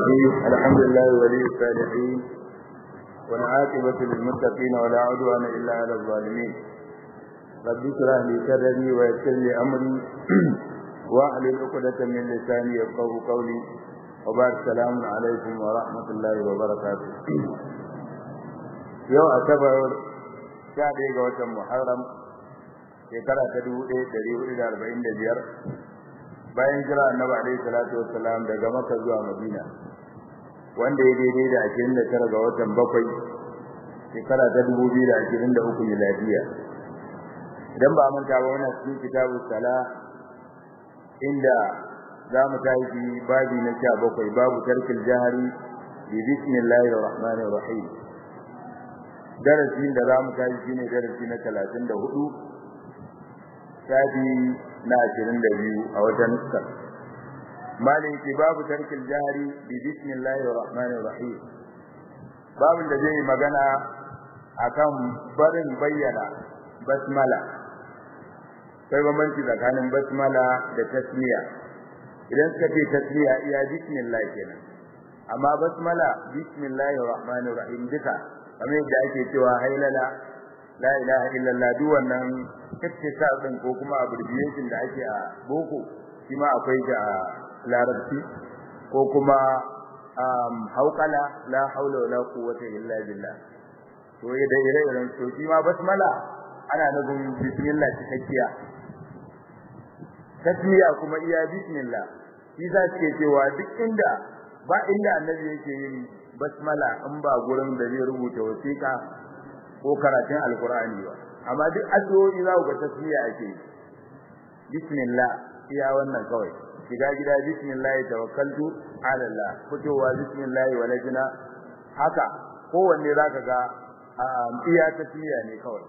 الرحيم الحمد لله ولي الصالحين والعاقبة للمتقين ولا عدوان إلا على الظالمين رب اشرح لي صدري ويسر لي أمري واحلل عقدة من لساني يفقهوا قولي وبعد السلام عليكم ورحمة الله وبركاته يوم أعتبر شهر ga محرم shekara ta dubu ɗaya ɗari hudu da arba'in da biyar bayan jira annabi alaihi salatu wassalam daga maka zuwa madina wanda ya daidai da ashirin da tara ga watan bakwai shekara ta dubu biyu da ashirin da uku miladiya idan ba manta ba wannan cikin kitabu sala inda za mu tashi babi na sha bakwai babu tarkil jahari bi bismillahir rahmanir rahim darasin da za mu tashi shine darasi na talatin da hudu shafi na ashirin da biyu a wata nuskar malin ki babu tarkil jahari bi bismillahir rahmanir rahim babin da zai magana akan barin bayyana basmala sai bambanci tsakanin basmala da tasmiya idan suka ce tasmiya iya bismillah kenan amma basmala bismillahir rahmanir rahim duka kamar yadda ake cewa hailala la ilaha illallah duk wannan ittisal din ko kuma abbreviation da ake a boko shi ma akwai da larabci ko kuma um hauqala la haula wala quwwata illa billah to da ire-iren to shi ma basmala ana nufin bismillah cikakkiya tasmiya kuma iya bismillah shi za su ke cewa duk inda ba inda annabi yake yin basmala in ba gurin da zai rubuta wasiƙa ko karatun alkur'ani ba amma duk addu'o'i za ku ga tasmiya ake bismillah iya wannan kawai shiga gida bismillah tawakkaltu ala Allah fitowa bismillah walajina haka kowanne zaka ga iya tasmiya ne kawai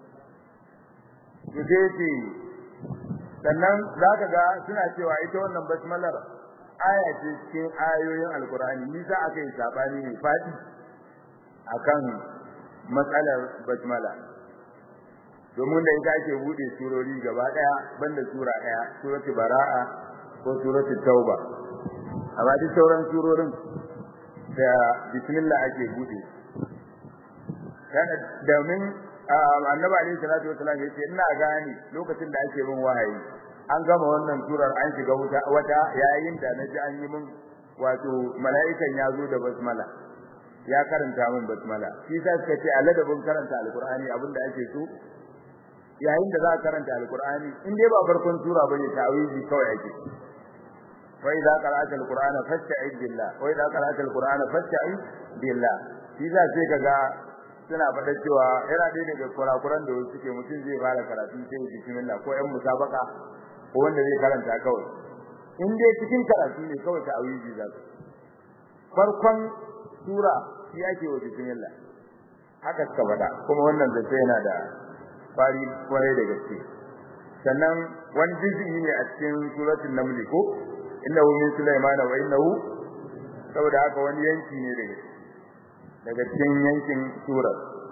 yace sannan zaka ga suna cewa ita wannan basmalar aya ce cikin ayoyin alkur'ani ni za aka yi sabani ne fadi akan matsalar basmala domin da ita ake bude surori gaba daya banda sura daya suratul baraa ko suratul tauba amma duk sauran surorin da bismillah ake bude kana domin annabi alaihi salatu wasallam yace ina gane lokacin da ake min wahayi an gama wannan surar an shiga wuta wata yayin da naji an yi min wato mala'ikan ya zo da basmala ya karanta min basmala shi sa suka ce a ladabin karanta alqur'ani abinda ake so yayin da za ka karanta alqur'ani in dai ba farkon sura bane ta'awizi kawai ake wa idza qara'ta alqur'ana fasta'id billah wa idza qara'ta alqur'ana fasta'id billah shi sa sai kaga suna faɗa cewa yana ɗaya daga kurakuran da wasu suke mutum zai fara karatu sai bismillah ko ƴan musabaka ko wanda zai karanta kawai in dai cikin karatu ne kawai ta'awizi za ka farkon sura shi ake wa bismillah haka suka faɗa kuma wannan zai yana da fari kwarai da gaske sannan wani juz'i ne a cikin suratul naml ko innahu min sulaiman wa innahu saboda haka wani yanki ne daga daga cikin yankin surar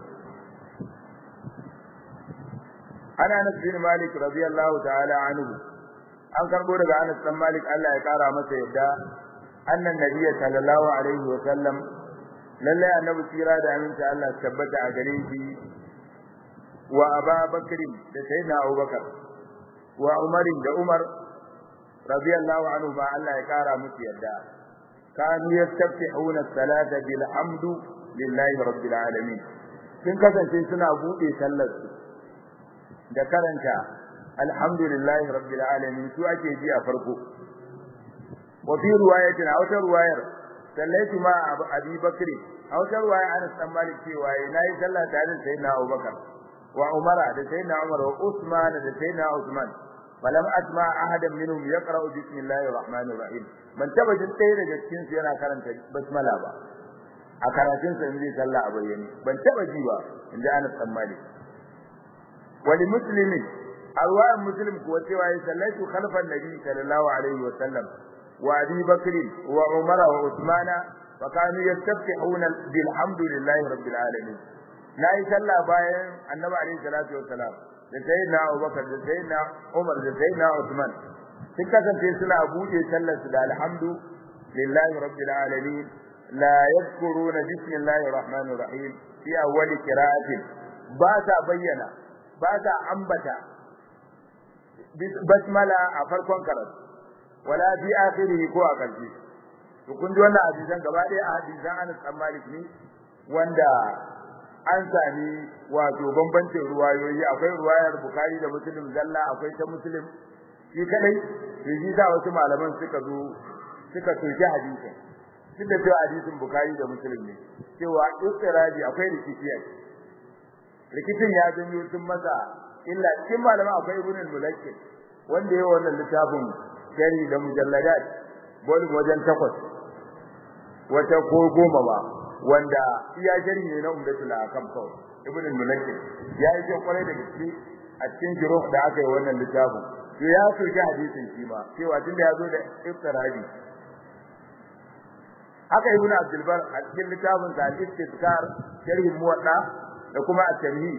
ana Anas bin Malik radiyallahu ta'ala anhu an karbo daga Anas bin Malik Allah ya kara masa yadda annan nabiyyi sallallahu alaihi wa sallam lalle annabi tsira da aminci Allah tabbata a gare shi wa Aba Bakr da Sayyidina Abubakar wa Umar da Umar radiyallahu anhu ba Allah ya kara musu yadda kanu yastaftihuna as-salata bil hamdu lillahi rabbil alamin sun kasance suna bude sallar su da karanta alhamdulillahi rabbil alamin su ake ji a farko wa fi riwayatin aw ta riwayar sallaitu ma abi bakri aw ta riwaya Anas dan Malik cewa nayi sallah tare da sayyidina Abubakar wa Umar da sayyidina Umar wa Usman da sayyidina Usman falam asma ahadan minhum yaqra'u bismillahir rahmanir rahim man taba jin ɗaya daga cikin su yana karanta basmala ba a karatun sa in zai sallah a bayyane ban taba ji ba inda Anas dan Malik wali muslimin arwayan muslim kuwa cewa ya sallaitu khalfan nabi sallallahu alaihi wa sallam wa abi bakr wa umar wa usmana fa kanu yastaftihuna bilhamdillahi rabbil alamin nayi sallah bayan annabi alaihi salatu wa salam da sayyidina abubakar da sayyidina umar da sayyidina usman sun kasance suna buɗe sallar su da alhamdu lillahi rabbil alamin la yadhkuruna bismillahir rahmanir rahim fi awwal qira'atin ba ta bayyana ba ta ambata basmala a farkon karatu wala fi akhirih ko a karshe to kun ji wannan hadisan gaba ɗaya a hadisan Anas bin Malik ne wanda an sami wato bambancin ruwayoyi akwai ruwayar Bukhari da Muslim zalla akwai ta Muslim shi kadai to shi da wasu malaman suka zo suka soki hadisin duk da cewa hadisin Bukhari da Muslim ne cewa istirabi akwai rikici rikicin ya janyo sun masa illa cikin malaman akwai Ibn al-Mulakkil wanda yayin wannan littafin shari da mujalladat volume wajen takwas wata ko goma ba wanda iya shari ne na umdatul akam kawai ibn al-mulakkil ya yi kyau kwarai da gaske a cikin jiro da aka yi wannan littafin to ya soki hadisin shi ma cewa tunda ya zo da iftirabi haka ibn abdul bar a cikin littafin sa al-istizkar sharhi muwadda da kuma at-tamhid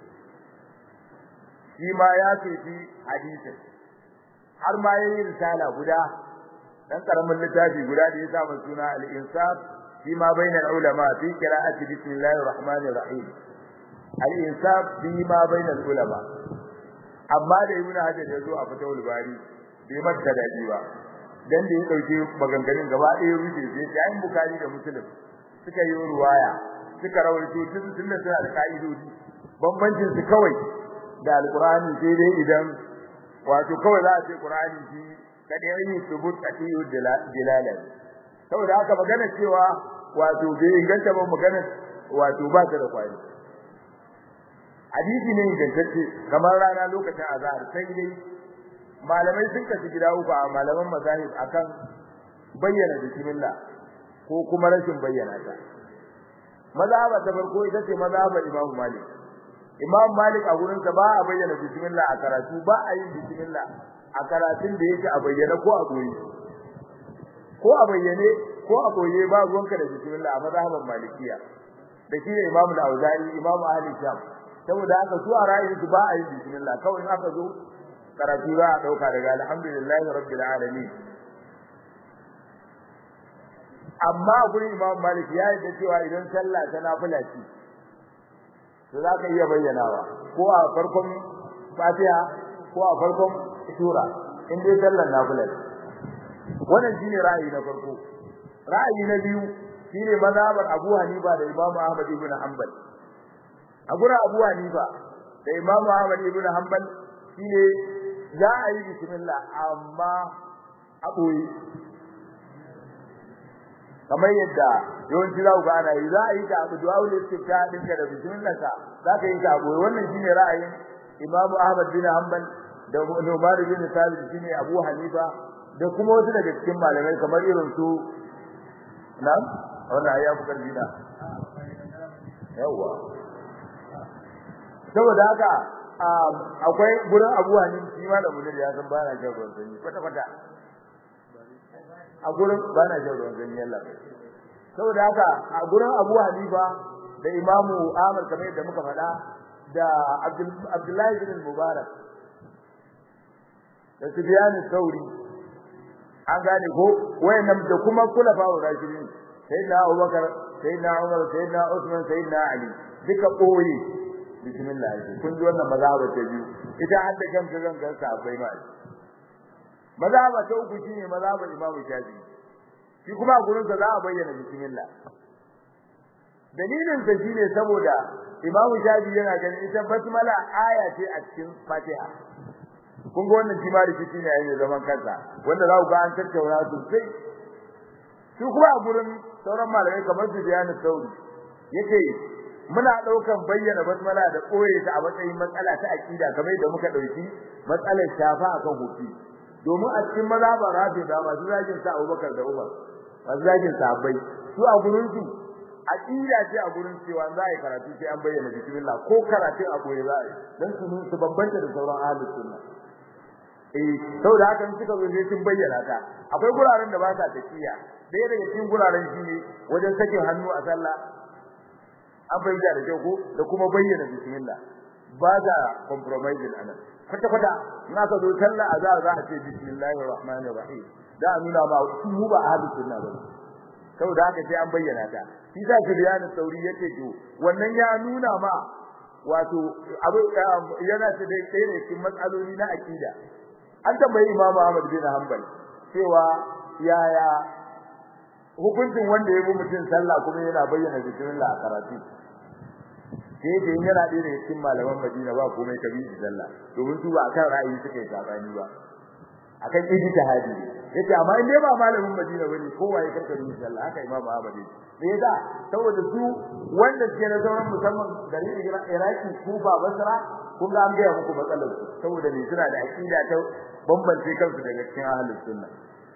shi ma ya soki hadisin har ma yayi risala guda dan karamin littafi guda da ya sa suna al-insaf fi ma bainal ulama fi qira'ati bismillahir rahmanir rahim al-insaf fi ma bainal ulama amma da ibnu hajar ya zo a fatawul bari bai mata dadi ba dan da ya dauke maganganun gaba ɗaya rufe sai sai ayin bukari da muslim suka yi ruwaya suka rawaito tun tun da suna da ka'idodi bambancin su kawai da alqur'ani sai dai idan wato kawai za a ce qur'ani shi kada yayi subut atiyu dilala saboda haka magana cewa wato bai inganta ba magana wato ba ta da kwari hadisi ne ingantacce kamar rana lokacin azhar sai dai malamai sun kasu gida uku a malaman mazahib akan bayyana bismillah ko kuma rashin bayyana ta mazhaba ta farko ita ce mazhabar Imam Malik Imam Malik a gurin sa ba a bayyana bismillah a karatu ba a yin bismillah a karatun da yake a bayyana ko a goyi ko a bayyane ko a goye ba ruwanka da bismillah a mazhabar Malikiya da shi Imam Al-Auza'i Imam Ahli Sham saboda haka su a ra'ayin su ba a yin bismillah kawai in aka zo karatu za a dauka daga alhamdulillahi rabbil alamin amma gurin Imam Malik ya yi da cewa idan sallah ta nafila ce to za ka iya bayyanawa ko a farkon Fatiha ko a farkon sura in dai sallar nafila ce wannan shine ra'ayi na farko ra'ayi na biyu shine mazhabar Abu Hanifa da Imam Ahmad ibn Hanbal a gurin Abu Hanifa da Imam Ahmad ibn Hanbal shine za a yi bismillah amma a boye kamar yadda yawanci za ku ga ana yi za a yi ta abu du'a ul istifta din da bismillah ka za ka yi ta abu wannan shine ra'ayin Imam Ahmad bin Hanbal da Umar bin Thabit shine Abu Hanifa da kuma wasu daga cikin malamai kamar irin su nan wannan ya fi karfi da yawa saboda haka akwai gurin Abu Hanifa shi ma da munir ya san bana jin ruwan sanyi kwata kwata a gurin bana jin ruwan sanyi Allah saboda haka a gurin Abu Hanifa da Imam Ahmad kamar yadda muka faɗa da Abdullahi bin Mubarak da Sufyan Sauri an gane ko wayannan da kuma kula fawo rashidin sayyidina Abubakar sayyidina Umar sayyidina Uthman sayyidina Ali duka koyi bismillah kun ji wannan mazhaba ta biyu ita hadda kanta zan ga sahabbai ma mazhaba ta uku shine mazhabar Imam Shafi'i shi kuma a gurin sa za a bayyana bismillah dalilin sa shine saboda Imam Shafi'i yana ganin ita basmala aya ce a cikin Fatiha kun ga wannan shi ma rikici ne yayin zaman kansa wanda za ku ga an tattauna sosai su kuma a gurin sauran malamai kamar su bayani sauri yake muna daukan bayyana basmala da koye ta a matsayin matsala ta aqida kamar yadda muka dauki matsalar shafa akan hufi domin a cikin mazhaban rafi da masu zagin sa Abubakar da Umar masu zagin sahabbai su a gurin su aqida ce a gurin cewa za a yi karatu sai an bayyana bismillah ko karatun a koye za a yi dan su su bambanta da sauran ahlus sunna eh saboda haka suka zo sai sun bayyana ta akwai guraren da ba sa tafiya daya daga cikin guraren shine wajen sakin hannu a sallah an bayyana da kyau ko da kuma bayyana bismillah ba da compromising anan kwata kwata in aka zo sallah a za a ce bismillahir rahmanir rahim da a nuna ma su mu ba ahlus sunna ba saboda haka sai an bayyana ta shi sa Sufyan sauri yake to wannan ya nuna ma wato abu yana ta dai sai ne cikin matsaloli na akida an tambayi Imam Ahmad bin Hanbal cewa yaya hukuncin wanda ya bi mutum sallah kuma yana bayyana bismillah a karatu sai da yana da ne cikin malaman Madina ba komai kabi sallah domin su ba akan ra'ayi suka yi sabani ba akan ijtihadi yace amma in dai ba malamin Madina bane kowa ya karkare shi Allah haka Imam Ahmad me yasa saboda su wanda suke na sauran musamman garin Iraki Kufa Basra kun ga an ga muku matsalar su saboda ne suna da aqida ta bambance kansu daga cikin ahlus sunna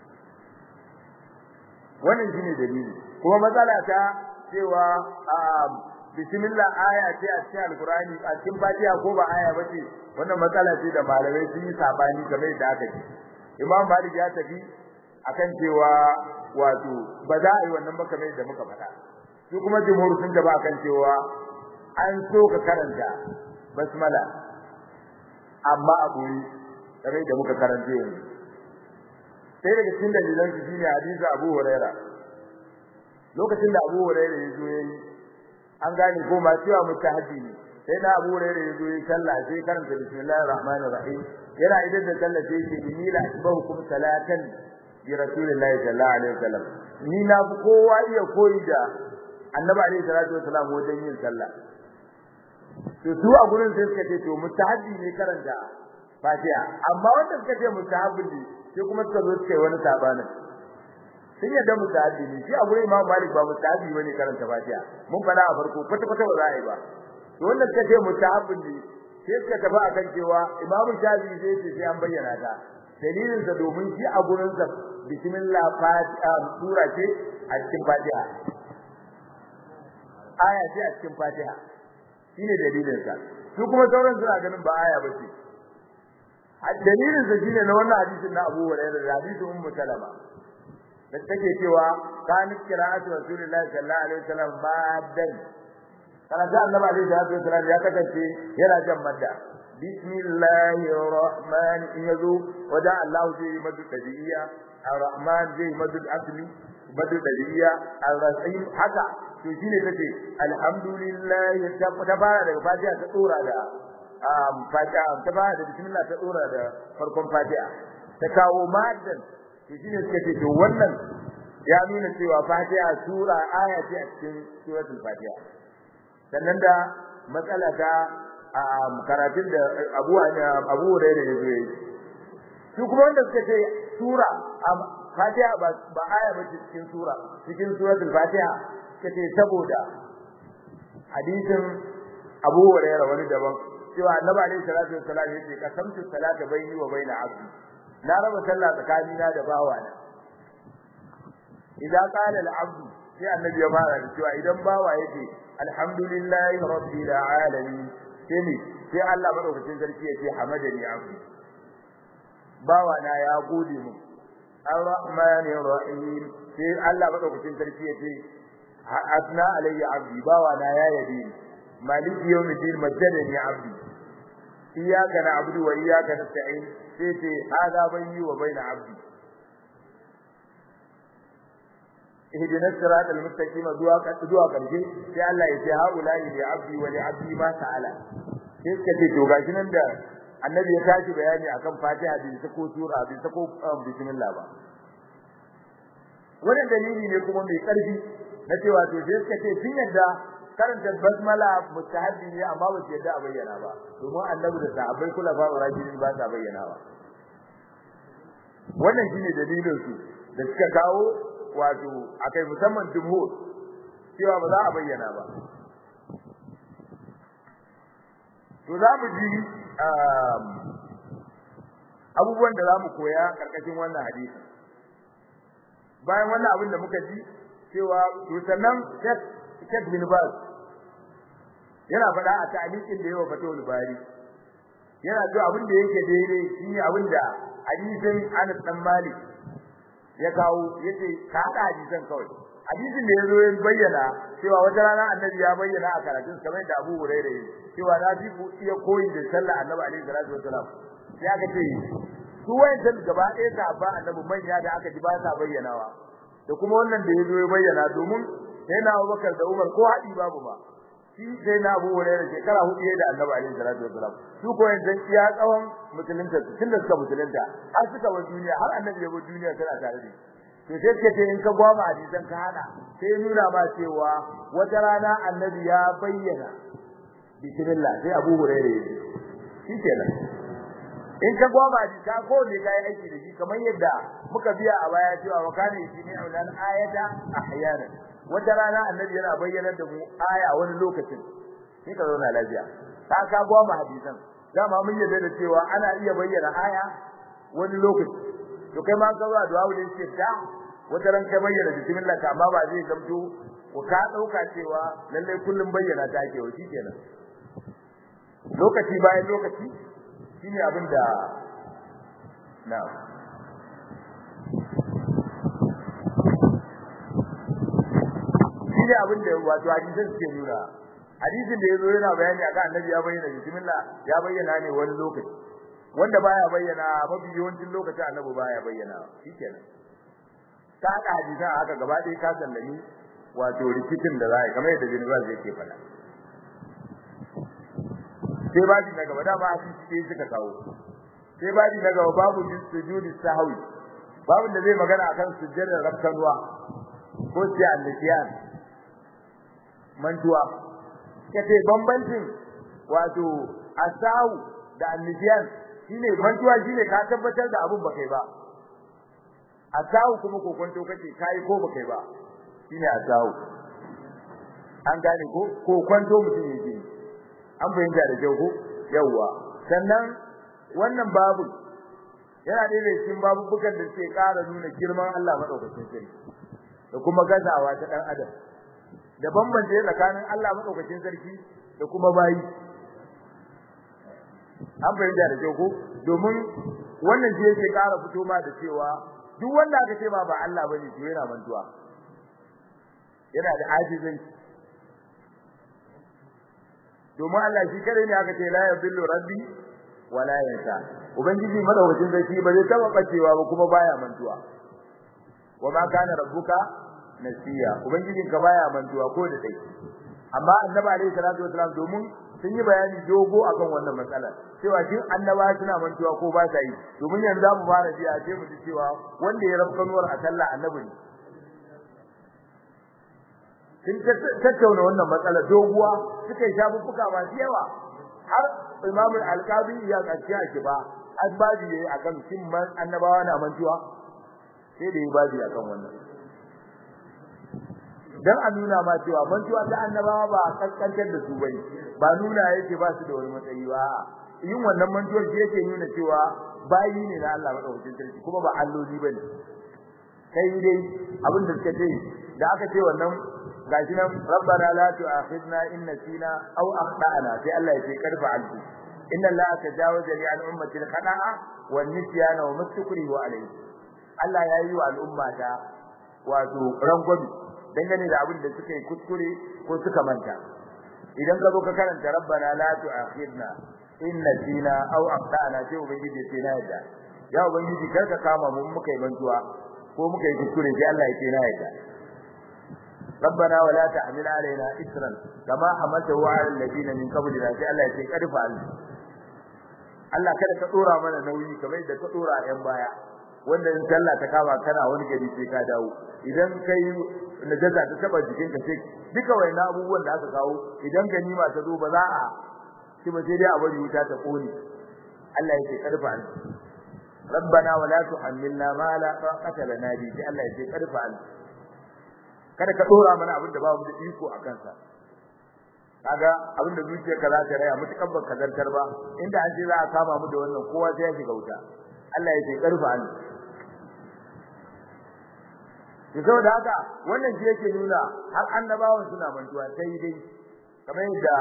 wannan shine dalili kuma matsala ta cewa bismillah aya ce a cikin alqur'ani a cikin fatiha ko ba aya bace wannan matsala ce da malamai sun yi sabani game da aka ce Imam Malik ya tafi akan cewa wato ba za a yi wannan ba kamar da muka faɗa su kuma jumhur sun tafi akan cewa an so ka karanta basmala amma a boye kamar da muka karanta yanzu sai daga cikin dalilan su shine hadisi Abu Huraira lokacin da Abu Huraira ya zo yayi an gane ko ma cewa mutahaddi ne sai na Abu Huraira ya zo yayi sallah sai karanta bismillahir rahmanir rahim yana idan da sallah sai yake inni la asbahukum salatan bi rasulillahi sallallahu alaihi wasallam ni na fi kowa iya koyi da annabi alaihi salatu wasallam wajen yin sallah to su a gurin sai suka ce to mustahabbi ne karanta fatiha amma wanda suka ce mustahabbi ne sai kuma suka zo suka yi wani sabanin sun yadda mustahabbi ne shi a gurin imam malik ba mustahabbi bane karanta fatiha mun fada a farko kwata kwata ba za a yi ba to wanda suka ce mustahabbi ne sai suka tafi akan cewa imam shafi'i zai ce sai an bayyana ta dalilin sa domin shi a gurin sa bismillah fatiha sura ce a cikin fatiha aya ce a cikin fatiha shine dalilin sa su kuma sauran suna ganin ba aya bace dalilin sa shine na wannan hadisin na Abu Hurairah da hadisin Ummu Salama da take cewa kan qira'atu Rasulullahi sallallahu alaihi wasallam maddan kana da Annabi alaihi wasallam ya kasance yana jan madda bismillahir rahman yazu wada Allah zai madu tabi'iyya ar-rahman zai madu asli madu tabi'iyya ar-rahim haka to shine take alhamdulillah ta fara daga fatiha ta tsora da fatiha ta fara da bismillah ta tsora da farkon fatiha ta kawo maddan to shine suka ce to wannan ya nuna cewa fatiha sura aya ce a cikin suratul fatiha sannan da matsala ta karatun da Abu Abu Hurairah ya zo su kuma wanda suka ce sura fatiha ba aya ba cikin sura cikin suratul fatiha kace saboda hadisin Abu Hurairah wani daban cewa Annabi alaihi salatu wassalam yace qasamtu salata baini wa baina abdi na raba sallah tsakanina da bawana idan qala al-abdu sai annabi ya fara da cewa idan bawa yake alhamdulillahi rabbil alamin sai ne sai Allah madaukakin sarki yace hamadani abdi bawa na ya gode mu ar-rahmanir rahim sai Allah madaukakin sarki yace asna alayya abdi bawa na ya yabi maliki yawmiddin majjadani abdi iyyaka na'budu wa iyyaka nasta'in sai ce hada bayni wa bayna abdi ihdina siratal mustaqim zuwa zuwa karshe sai Allah ya ce haula li abdi wa li abdi ma ta'ala sai suka ce to gashi nan da annabi ya tashi bayani akan fatiha bin sako sura bin sako bismillah ba wannan dalili ne kuma mai karfi na cewa to sai suka ce sun yadda karanta basmala mustahabbi ne amma ba su yadda a bayyana ba domin annabi da sahabbai kula ba rajulin ba sa bayyana ba wannan shine dalilin su da suka kawo wato akai musamman jumhur cewa ba za a bayyana ba to za mu ji abubuwan da za mu koya karkashin wannan hadisi bayan wannan abin da muka ji cewa to sannan Sheikh bin Baz yana faɗa a ta'liqin da yawa fatawul bari yana cewa abin da yake daidai shine abin da hadisin Anas dan Malik ya kawo yace ka hada hadisan kawai hadisin da yazo ya bayyana cewa wata rana annabi ya bayyana a karatun kamar da Abu Hurairah cewa na fi ku iya koyi da sallah annabi alaihi salatu wasalam ya ga ce su wayancan gaba ɗaya sahabba annabi manya da aka ji ba sa bayyanawa da kuma wannan da yazo ya bayyana domin sai na Abubakar da Umar ko haɗi babu ba shi sai na Abu Hurairah shekara hudu da Annabi alaihi salatu wasalam su ko yanzu iya tsawon musulunta tunda suka musulunta har suka bar duniya har Annabi ya bar duniya tana tare da to sai suka ce in ka gwama hadisan ka hada sai nuna ba cewa wata rana Annabi ya bayyana bismillah sai Abu Hurairah ya shi kenan in ka gwama ji ka ko ne kai aiki da shi kamar yadda muka biya a baya cewa wa kana yini aulan ayata ahyana wata rana annabi yana bayyana da mu aya wani lokacin sai ka zauna lafiya ka ka gwama hadisan dama mun yarda da cewa ana iya bayyana aya wani lokaci to kai ma ka zuwa du'a wulin ce da wata ran kai bayyana bismillah ka amma ba zai zamto ko ka dauka cewa lalle kullum bayyana ta ake wa kenan lokaci bayan lokaci shine abin da na shine abin da wato hadisin suke nuna hadisin da yazo yana bayani akan annabi ya bayyana bismillah ya bayyana ne wani lokaci wanda baya bayyana mafi yawancin lokacin annabi baya bayyana shikenan ka haka hadisan haka gaba ɗaya ka sallami wato rikicin da za a yi kamar yadda jinibal zai ke faɗa sai babi na gaba dama hadisi sai suka kawo sai babi na gaba babu sujudi sahwi babu da zai magana akan sujjadar rabkanwa ko sai al-nisyan mantuwa kace bambancin wato asahu da al-nisyan shine mantuwa shine ka tabbatar da abun ba kai ba asahu kuma kokonto kace kai ko ba kai ba shine asahu an gane ko kokonto mutum yake an bayyana da kyau ko yawa sannan wannan babu yana da yake cikin babubukan da suke ƙara nuna girman Allah madaukakin sarki da kuma gazawa ta dan adam da bambance tsakanin Allah madaukakin sarki da kuma bayi an bayyana da kyau ko domin wannan shi yake ƙara fito ma da cewa duk wanda aka ce ba ba Allah bane to yana mantuwa yana da ajizanci domin Allah shi kare ne aka ce la yadillu rabbi wala yansa ubangiji madawacin sarki ba zai taba bacewa ba kuma baya mantuwa wa ma kana rabbuka nasiya ubangijin ka baya mantuwa ko da dai amma annabi alaihi salatu wasalam domin sun yi bayani dogo akan wannan matsalar cewa shin annaba suna mantuwa ko ba sa yi domin yanzu za mu fara ji a ce mu ji cewa wanda ya rabu kanuwar a sallah annabi ne sun tattauna wannan matsala doguwa suka yi shafuffuka masu yawa har imamu alqabi ya kace a kiba asbabi yayi akan shin man annabawa na mantuwa sai da yi babi akan wannan dan a nuna ma cewa mantuwa ta annabawa ba kaskantar da su bane ba nuna yake ba su da wani matsayi ba yin wannan mantuwar shi yake nuna cewa bayi ne na Allah madaukakin sarki kuma ba alloli bane kai dai abin da suka ce da aka ce wannan gashi nan rabbana la tu'akhidna in nasina aw akhtana sai Allah ya ce karfa alku inna allaha tajawaza li an ummati al-khata'a wan nisyana wa mastukrihu alayhi Allah ya yi wa al'umma ta wato rangwami dangane da abin da suka yi kuskure ko suka manta idan ka zo ka karanta rabbana la tu'akhidna in nasina aw akhtana sai ubangiji sai na yadda ya ubangiji karka kama mu muka yi mantuwa ko muka yi kuskure sai Allah ya ce na yadda ربنا ولا تحمل علينا إسرا كما حملته على الذين من قبلنا sai Allah ya ce karfa Allah kada ka dora mana nauyi kamar yadda ka dora a yan baya wanda in sallah ta kama kana wani gari sai ka dawo idan kai najaza ta taba jikinka sai duka wayannan abubuwan da aka kawo idan ganima ta zo ba za a ci ba sai dai a bari wuta ta kone Allah ya ce karfa ربنا ولا تحملنا ما لا طاقة لنا به sai Allah ya ce karfa kada ka dora mana abin da babu da iko a kansa kaga abin da zuciyarka za ta raya mutukan baka zartar ba inda an ce za a kama mu da wannan kowa sai ya shiga wuta Allah ya ce karfa an to saboda haka wannan shi yake nuna har annabawan suna mantuwa sai dai kamar yadda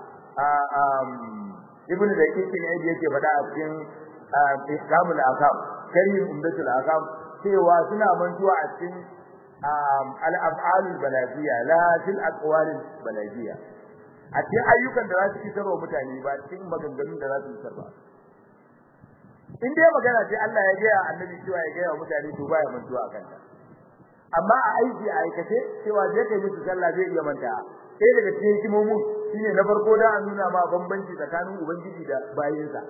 ibnu da yake ne yake faɗa a cikin ihkamul akam karim umdatul akam cewa suna mantuwa a cikin al-af'alul balagiyya la til aqwalil balagiyya a cikin ayyukan da za su isar wa mutane ba cikin maganganun da za su isar ba in dai magana ce Allah ya gaya annabi cewa ya gaya mutane to baya mantuwa akan ta amma a aiki a aikace cewa je kai musu sallah zai iya manta sai daga cikin hikimomin shine na farko da an nuna ma bambanci tsakanin ubangiji da bayinsa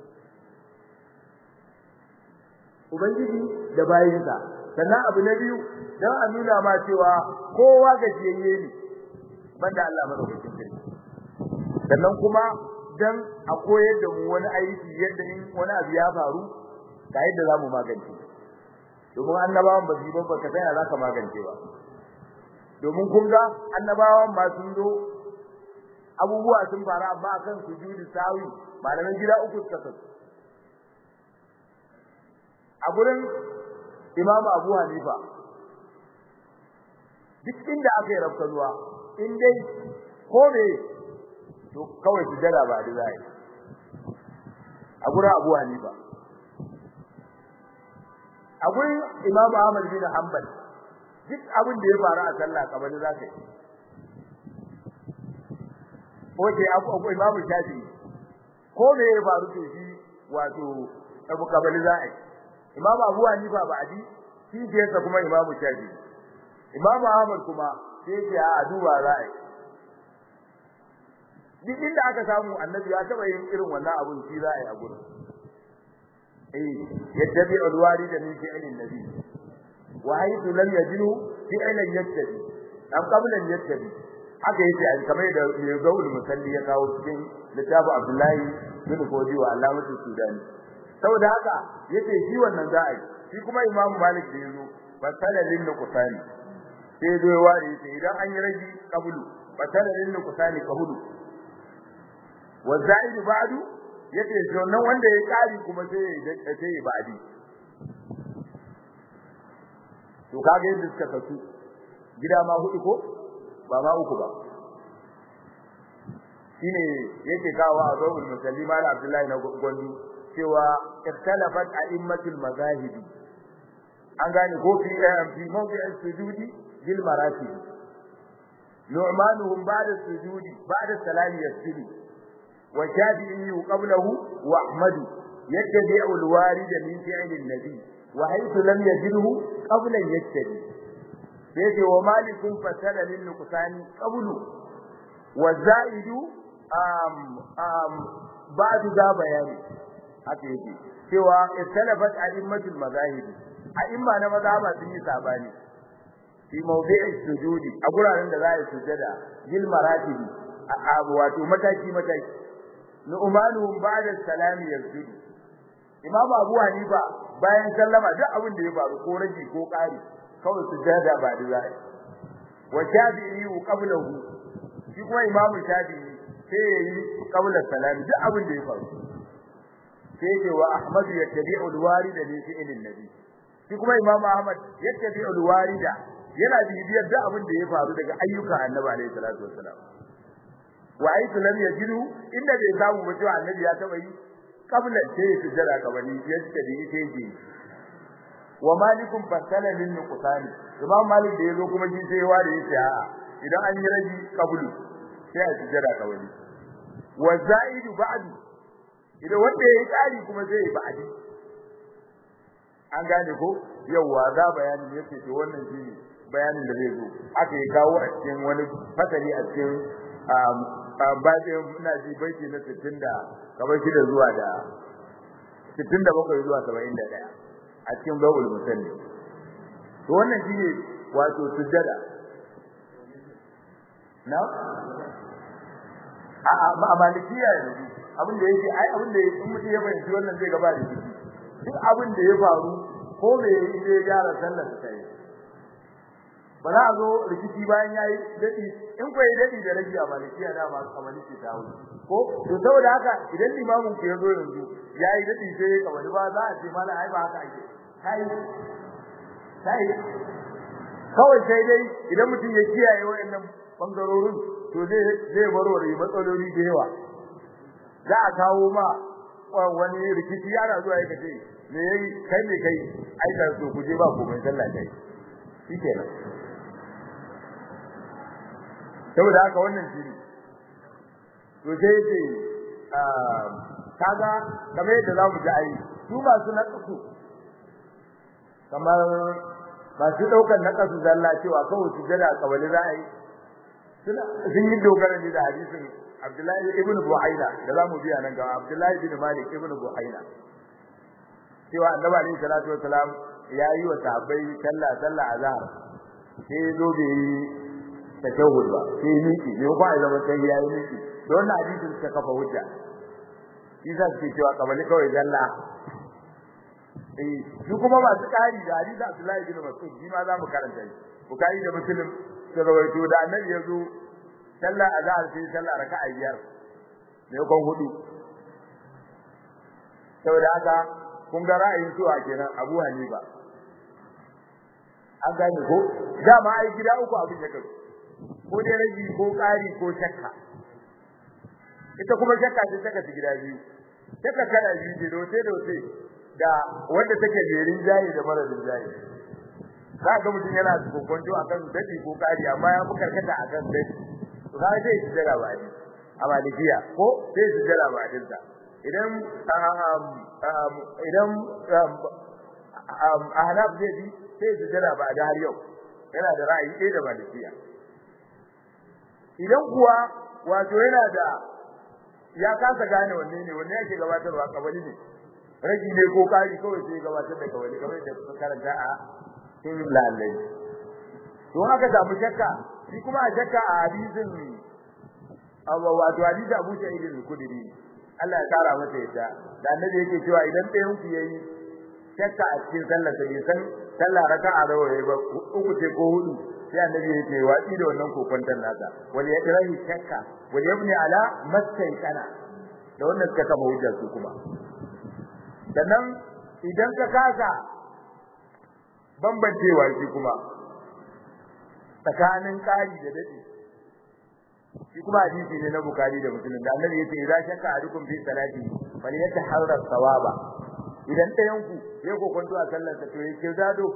ubangiji da bayinsa sannan abu na biyu dan a nuna ma cewa kowa gajiyayye ne banda Allah madaukakin sarki sannan kuma dan a koyar da mu wani aiki yadda in wani abu ya faru ga yadda zamu magance domin annabawan ba su ba ba ka sai za ka magance ba domin kun ga annabawan ma sun zo abubuwa sun faru amma akan sujudi sawi malaman gida uku suka kasu a gurin imamu abu hanifa duk inda aka yi rafkanuwa in dai ko me to kawai su jira ba da zai a gurin abu hanifa a gurin Imam Ahmad bin Hanbal duk abin da ya faru a sallah kamar za ka yi Oke abu Imam Shafi ko me ya faru to shi wato abu kabali za a yi Imam Abu Hanifa ba adi shi ke sa kuma Imam Shafi Imam Ahmad kuma sai ke a duba za a yi duk inda aka samu annabi ya taba yin irin wannan abun shi za a yi a gurin يتبع الوارد من فعل النبي وحيث لم يجده فعلا يتبع أم قبل أن يتبع haka yace an kamar da mai gaul musalli ya kawo cikin littafi Abdullahi bin Fodi wa Alamatu Sudani saboda haka yace shi wannan za a yi shi kuma Imam Malik da yazo fasala lin nuqsani sai dai wari yace idan an yi raji qablu fasala lin nuqsani qablu wa za'idu ba'du yace to nan wanda ya kari kuma sai ya sai ya ba'di to kage yadda suka kasu gida ma hudu ko ba ma uku ba shine yake kawo a zawul musallima da Abdullahi na Gondi cewa iktalafat a'immatul mazahibi an gane ko fi fi mawdi'is sujudi bil maratib nu'manuhum ba'da sujudi ba'da salami yasjudu wa shafi'i qablahu wa ahmad yattabi'u al-warid min fi'l an-nabi wa haythu lam yajidhu qabla yattabi yace wa malikun fasala lin nuqsani qablu wa za'idu um um ba'du da bayani haka yake cewa istalafat a'immatul mazahib a'imma na mazhaba sun yi sabani fi mawdi'i sujudi a guraren da za a yi sujada bil maratib a wato mataki mataki nu'manuhum ba'da salami yasjudu imam abu hanifa bayan sallama duk abin da ya faru ko rage ko kari kawai sujada ba da za a yi wa shafi'i qablahu shi kuma imam shafi'i sai yayi qabla salami duk abin da ya faru sai ce wa Ahmad yattabi'u al-warida li fi'lin nabi shi kuma Imam Ahmad yattabi'u al-warida yana bibiyar da abin da ya faru daga ayyukan Annabi alayhi salatu wassalam wa aitu lam yajidu inda bai samu ba cewa Annabi ya taba yi qabla sai ya sujjada kabali yadda da yake yi wa malikum fasala lin nuqsani Imam Malik da yazo kuma shi sai ya ware yace a'a idan an yi raji qablu sai a sujjada kabali wa za'idu ba'du idan wanda yayi tsari kuma zai yi ba'adi an gane ko yawa za bayanin yake to wannan shine bayanin da zai zo aka yi kawo a cikin wani fasali a cikin bayan ina ji baiti na 60 da kamar shi da zuwa da 67 zuwa 71 a cikin bawul musalli to wannan shine wato sujjada na a a malikiya yanzu abin da yake ai abin da yake mutum ya fahimci wannan zai gaba da shi duk abin da ya faru ko me yayi zai gyara sallar sa yi ba za a zo rikici bayan yayi dadi in ko yayi dadi da rage a malikiya da ma kamar shi ta wuce ko to saboda haka idan limamin ku ya zo yanzu yayi dadi sai ya kamar ba za a ce mana ai ba haka ake kai kai kawai sai dai idan mutum ya kiyaye wayannan bangarorin to zai zai warware matsaloli da yawa za a kawo ma wani rikici yana zuwa yake ce me yayi kai me kai ai da so ku je ba ku mai sallah kai shikenan saboda haka wannan shi to sai ce kaga kamar yadda zamu ji ai su masu naqsu kamar masu daukar naqsu zalla cewa kawai sujada kabali za a yi suna sun yi dogara ne da hadisin Abdullahi ibn Buhaina da zamu biya nan gaba Abdullahi ibn Malik ibn Buhaina cewa Annabi alaihi salatu wasalam ya yi wa sahabbai sallah sallah azhar sai zo da yi tashahhud ba sai miki ne ko ai zaman sai ya yi miki don hadisin suka kafa hujja isa ce cewa kabali kawai zalla eh su kuma masu kari da hadisi Abdullahi ibn Mas'ud shi ma za mu karanta shi Bukhari da Muslim suka rawaito da Annabi ya zo sallah azhar sai sallah raka'a biyar ne kon hudu saboda haka kun ga ra'ayin su a kenan Abu Hanifa an gane ko dama ai gida uku abin ya kai ko dai raji ko kari ko shakka ita kuma shakka ce shakka ta gida biyu shakka kana biyu ce dote dote da wanda take jerin jayi da mara jayi za ga mutum yana kokonto akan dadi ko kari amma ya fi karkata akan dadi to za zai ji jira ba ni a malikiya ko sai ji jira ba din sa idan idan ahnaf zai bi sai ji jira ba da har yau yana da ra'ayi ɗaya da malikiya idan kuwa wato yana da ya kasa gane wanne ne wanne yake gabatarwa kabali ne ragi ne ko kari kawai sai gabatar da kabali kamar da kuka karanta a cikin lalai to haka samu shakka shi kuma a shakka a hadisin abu wato hadisi Abu Sa'id al-Khudri Allah ya kara masa yadda da annabi yake cewa idan ɗayan ku yayi shakka a cikin sallar sa bai san sallah raka'a nawa yayi ba uku ce ko hudu sai annabi yake watsi da wannan kokonton nasa wal yadrahi shakka wal yabni ala kana da wannan suka kama hujjar su kuma sannan idan ka kasa bambancewa shi kuma tsakanin kari da dade shi kuma hadisi ne na bukari da muslim da annabi yace idza shakka adukum fi salati falyataharra sawaba idan ɗayan ku ya kokonto a sallar sa to ya kirdado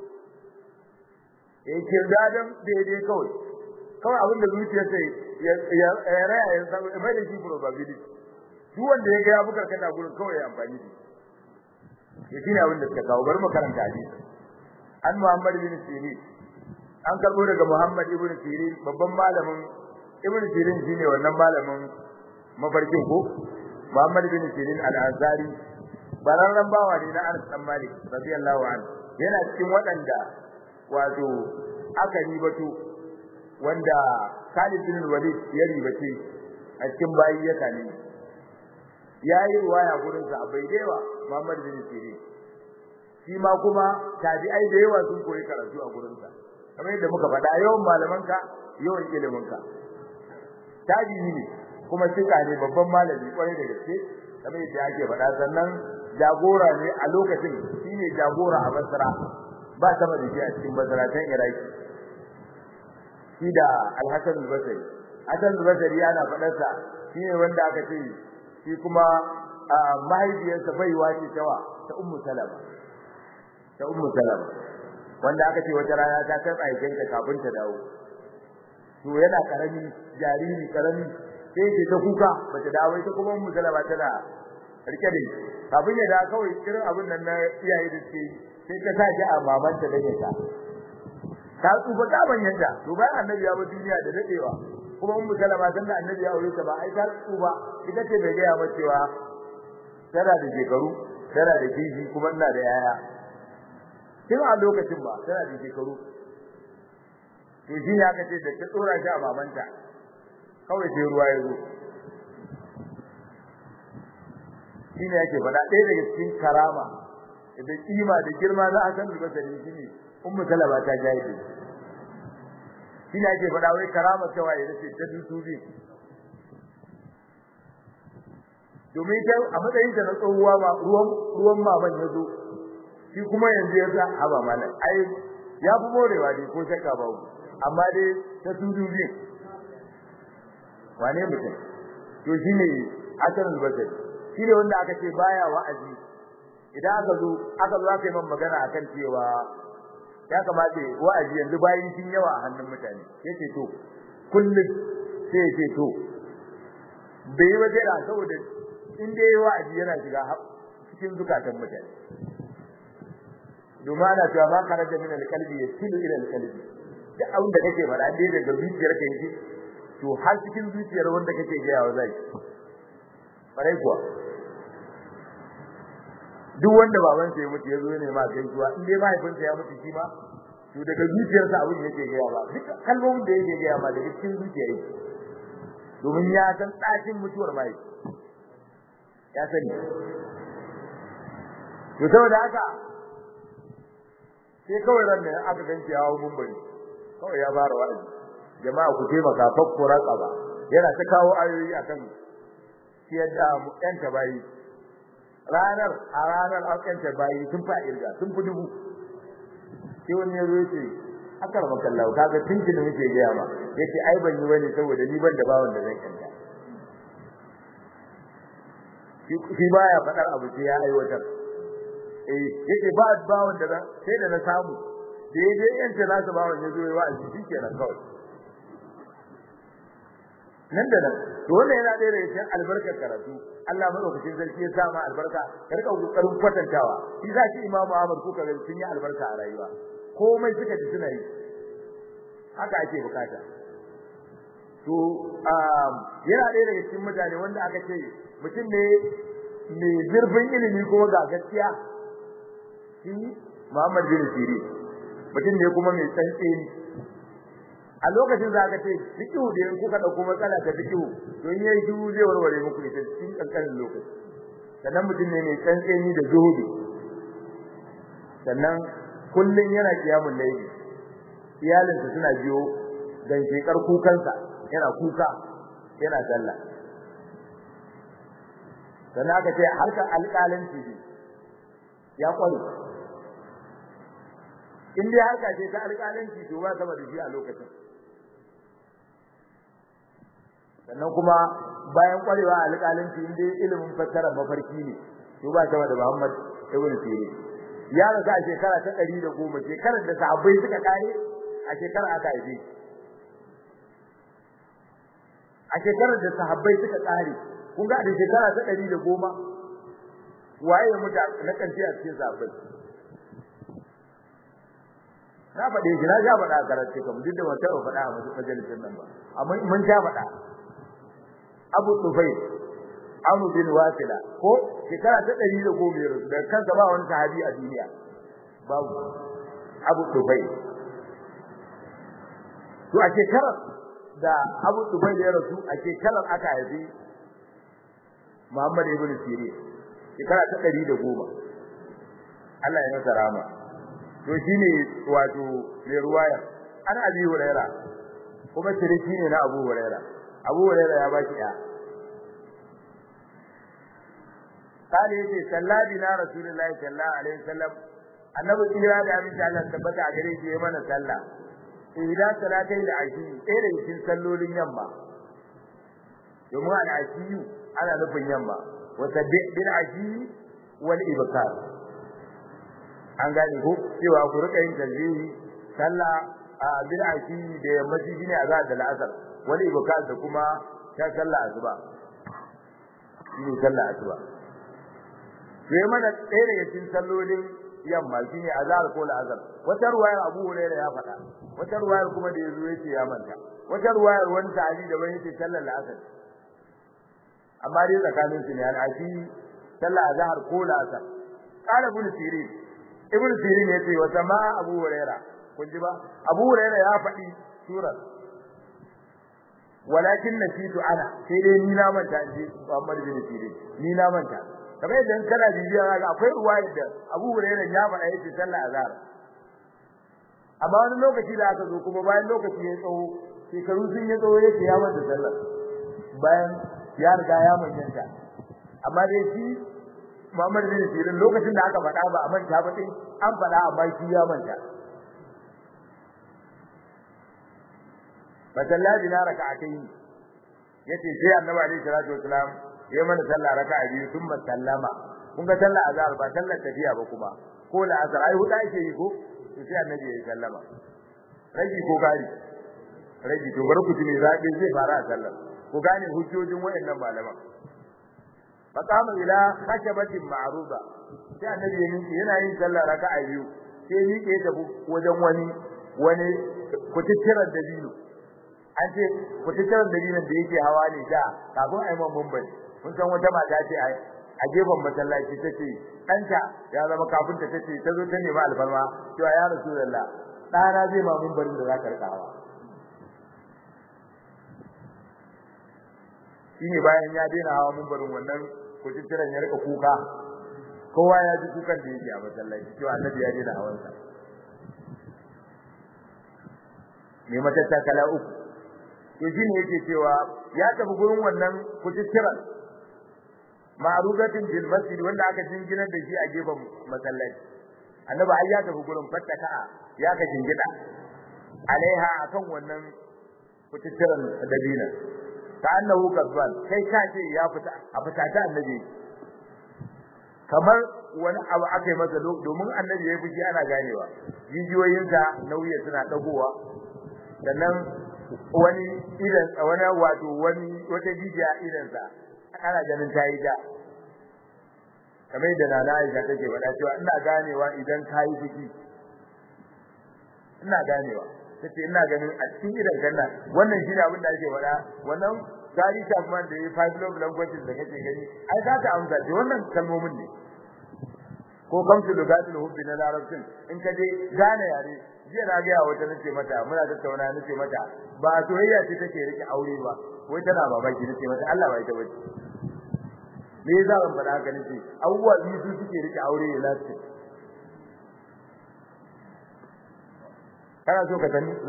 ya kirdadon daidai kawai kawai abin da zuciyarsa ya raya ya san mai da shi probability duk wanda ya ga ya bukar kada gurin kawai ya amfani da shi shine abin da suka kawo bari mu karanta hadisi an Muhammad bin Sirin an karbo daga Muhammad ibn Sirin babban malamin ibn Sirin shine wannan malamin mafarkin ko Muhammad bin Sirin al-Ansari bararran bawa ne na Anas dan Malik radiyallahu anhu yana cikin waɗanda wato aka ribato wanda Khalid bin Walid ya ribace a cikin bayi ya kane yayi ruwaya gurin sa bai dewa Muhammad bin Sirin shi ma kuma tabi'ai da yawa sun koyi karatu a gurin sa kamar yadda muka faɗa yawan malamanka yawan iliminka tabi'i ne kuma sika ne babban malami kwarai da gaske kamar yadda ake faɗa sannan jagora ne a lokacin shine jagora a Basra ba sama da shi a cikin masaratan Iraki shi da Al-Hasan al-Basri Hasan al-Basri yana faɗar sa shine wanda aka ce shi kuma mahaifiyarsa baiwa ce tawa ta Ummu Salama ta Ummu Salama wanda aka ce wata rana ta kai aikin ta kafin ta dawo to yana karami jariri karami sai ce ta kuka bata dawo ita kuma Ummu Salama tana rike da kafin ya da kawai irin abin nan na iyaye da suke sai ta sa a mamanta da ta ta tsufa ta banyanta to bayan annabi ya bar duniya da dadewa kuma ummu salama sanda annabi ya aure ta ba ai ta tsufa ita ce bai gaya mata cewa tana da shekaru tana da kishi kuma ina da yaya kin a lokacin ba tana da shekaru to shi ya kace da ta tsora shi a mamanta kawai sai ruwa ya zo shine yake faɗa ɗaya daga cikin karama da kima da girma za a san da sani shine ummu salama ta jaide shine ake faɗa wai karama ta waye nace ta dutubi domin ta a matsayin ta na tsohuwa ma ruwan ruwan maman ya zo shi kuma yanzu ya sa haba malam ai ya fi morewa dai ko shakka ba amma dai ta dutubi wane mutum to shine asan al-basri shine wanda aka ce baya wa'azi idan aka zo aka zo aka yi man magana akan cewa ya kamata wa'azi yanzu bayin sun yawa a hannun mutane yace to kullum sai yace to bai ba sai da saboda in dai wa'azi yana shiga cikin zukatan mutane domin ana cewa ma kharaja min alqalbi yasilu ila alqalbi duk abin da kake faɗa dai daga zuciyar ka yake to har cikin zuciyar wanda kake ga yawa zai farai kuwa duk wanda baban sa ya mutu ya zo ne ma gaisuwa in dai mahaifinsa ya mutu shi ma to daga zuciyarsa abin yake ga yawa duk kalmomin da yake ga yawa daga cikin zuciyar yake domin ya san ɗakin mutuwar mahaifi ya sani to saboda haka sai kawai ran ne aka ganci ya hawo mumbari kawai ya fara wa'azi jama'a ku taimaka fakkura tsaba yana ta kawo ayoyi akan ciyar da mu yan bayi ranar a ranar an yan bayi sun fa irga sun fi dubu sai wani ya zo yace akar makallahu kaga tuntuni muke gaya ma yace ai ban yi bane saboda ni ban da bawon da zan yanta shi baya fadar abu sai ya aiwatar eh yake ba bawon da sai da na samu da yaje yanta nasu bawon ya zo ya wa'azi shikenan kawai nan da nan to wannan yana da cikin albarkar karatu Allah madaukakin sarki ya sama albarka ka rika kokarin kwatantawa shi za shi Imam Ahmad kuka ga sun yi albarka a rayuwa komai suka ji suna yi haka ake bukata to yana da daga cikin mutane wanda aka ce mutum ne mai zurfin ilimi kuma ga gaskiya shi Muhammad bin Sirin mutum ne kuma mai tsantseni a lokacin za ka ce fiqhu da in kuka dauko matsala ta fiqhu to in yayi duhu zai warware muku ita cikin kankanin lokaci sannan mutum ne mai tsantseni da zuhudi sannan kullun yana kiyamun layli iyalinsa suna biyo dan shekar kukansa yana kuka yana sallah sannan aka ce harka alƙalanci ne ya kware in dai harka ce ta alƙalanci to ba sama da shi a lokacin sannan kuma bayan kwarewa a alƙalanci in dai ilimin fassara mafarki ne to ba sama da Muhammad ibn Sirin ya rasa a shekara ta 110 shekarar da sahabbai suka kare a shekarar aka haife a shekarar da sahabbai suka kare kun ga da shekara ta 110 waye ya mutu na kanci a cikin sahabbai na faɗe shi na ja faɗa a karatu kamar duk da ban taɓa faɗa a majalisar nan ba amma mun ja faɗa Abu Tufayl Amr bin Wasila ko shekara ta 110 ya rasu da kansa ba wani sahabi a duniya babu Abu Tufayl to a shekarar da Abu Tufayl ya rasu a shekarar aka haifi Muhammad ibn Sirin shekara ta 110 Allah ya masa rama to shine wato mai ruwaya an Abi Huraira kuma shiriki ne na Abu Huraira Abu Huraira ya baki ya قال يجي صلى بنا رسول الله صلى الله عليه وسلم annabi tsira da aminci Allah tabbata a gare shi ya mana sallah idan salatai da ashi ɗaya daga cikin sallolin yamma domin al'ashiyu ana nufin yamma wa sabbi bil ashi wal ibkar an gane ko cewa ku rika yin tasbihi sallah a bil ashi da yammaci shine azhar da al'asr wal ibkar da kuma ta sallah asuba shine sallah asuba sai mana ɗaya daga cikin sallolin yamma shine azhar ko al'asr wata ruwayar Abu Hurairah ya faɗa wata ruwayar kuma da yazo yace ya manta wata ruwayar wani sahabi da bai yace sallar al'asr amma dai tsakanin su ne al'ashi sallar azhar ko al'asr qala ibn sirin ibn sirin yace wa sama Abu Hurairah kun ji ba Abu Hurairah ya faɗi surar walakin nasitu ana sai dai ni na manta ji Muhammad bin Sirin ni na manta kamar yadda kana bibiya ga akwai ruwaya da Abu Hurairah ya faɗa yace sallah azhar amma wani lokaci da aka zo kuma bayan lokaci ya tsawo shekaru sun ya tsawo yace ya manta sallah bayan ya riga ya manyanta amma dai shi Muhammad bin Sirin lokacin da aka faɗa ba a manta ba din an faɗa amma shi ya manta fasalla bina raka'atayn yace sai annabi alaihi salatu wasalam ya mana sallah raka'a biyu thumma sallama kun ga sallah azhar ba sallar tafiya ba kuma ko la azhar ai huda yake yi ko to sai annabi ya sallama raji ko gari raji to bar ku ji me zabi zai fara a sallar ku gane hujjojin wayannan malaman faqama ila khashabatin ma'ruba sai annabi ya miƙe yana yin sallah raka'a biyu sai miƙe ya tafi wajen wani wani kutittirar dabino an ce kutittirar dabinon da yake hawa ne da kafin a yi man mumbari kun san wata mata ce a gefen masallaci ta ce ɗanta ya zama kafinta ta ce ta zo ta nemi alfarma cewa ya rasu lalla ɗana zai ma mumbarin da za ka rika hawa shine bayan ya daina hawa mumbarin wannan kutittiran ya rika kuka kowa ya ji kukan da yake a masallaci cewa annabi ya daina hawan sa ne matatta kala uku to shine yake cewa ya tafi gurin wannan kutittiran ma'rudatin bil masjid wanda aka jinginar da shi a gefen masallaci annabi ai ya tafi gurin fattaka ya ka jingida alaiha akan wannan kutittiran dabina ka annahu kazban kai ka ce ya fita a fita ta annabi kamar wani abu aka yi masa domin annabi ya fushi ana ganewa jijiyoyinsa nauyi suna dagowa sannan wani idan wani wato wani wata jijiya idan sa ana ganin ta yi da kamar da nana Aisha take faɗa cewa ina ganewa idan ka yi fushi ina ganewa tace ina ganin a cikin idan kanna wannan shine abin da ake faɗa wannan gari tafman da yi five love languages da kake gani ai za ta amsa ce wannan kalmomin ne ko kamsu lugatul hubbi na larabcin in ka je gane yare jiya na ga wata nace mata muna tattauna nace mata ba soyayya ce take rike aure ba wai tana babaki nace mata Allah ba ita bace me yasa ban faɗa haka nace abubuwa biyu su suke rike aure ya lafi kana so ka sani su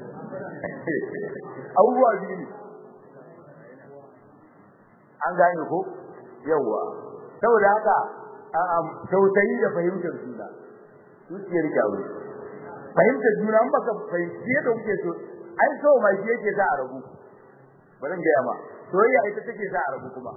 abubuwa biyu ne an gane ko yawa saboda haka tausayi da fahimtar juna zuciyar kyawu fahimtar juna an baka fahimci yadda kuke so ai so mai shi yake sa a rabu bari in gaya ma soyayya ita take sa a rabu kuma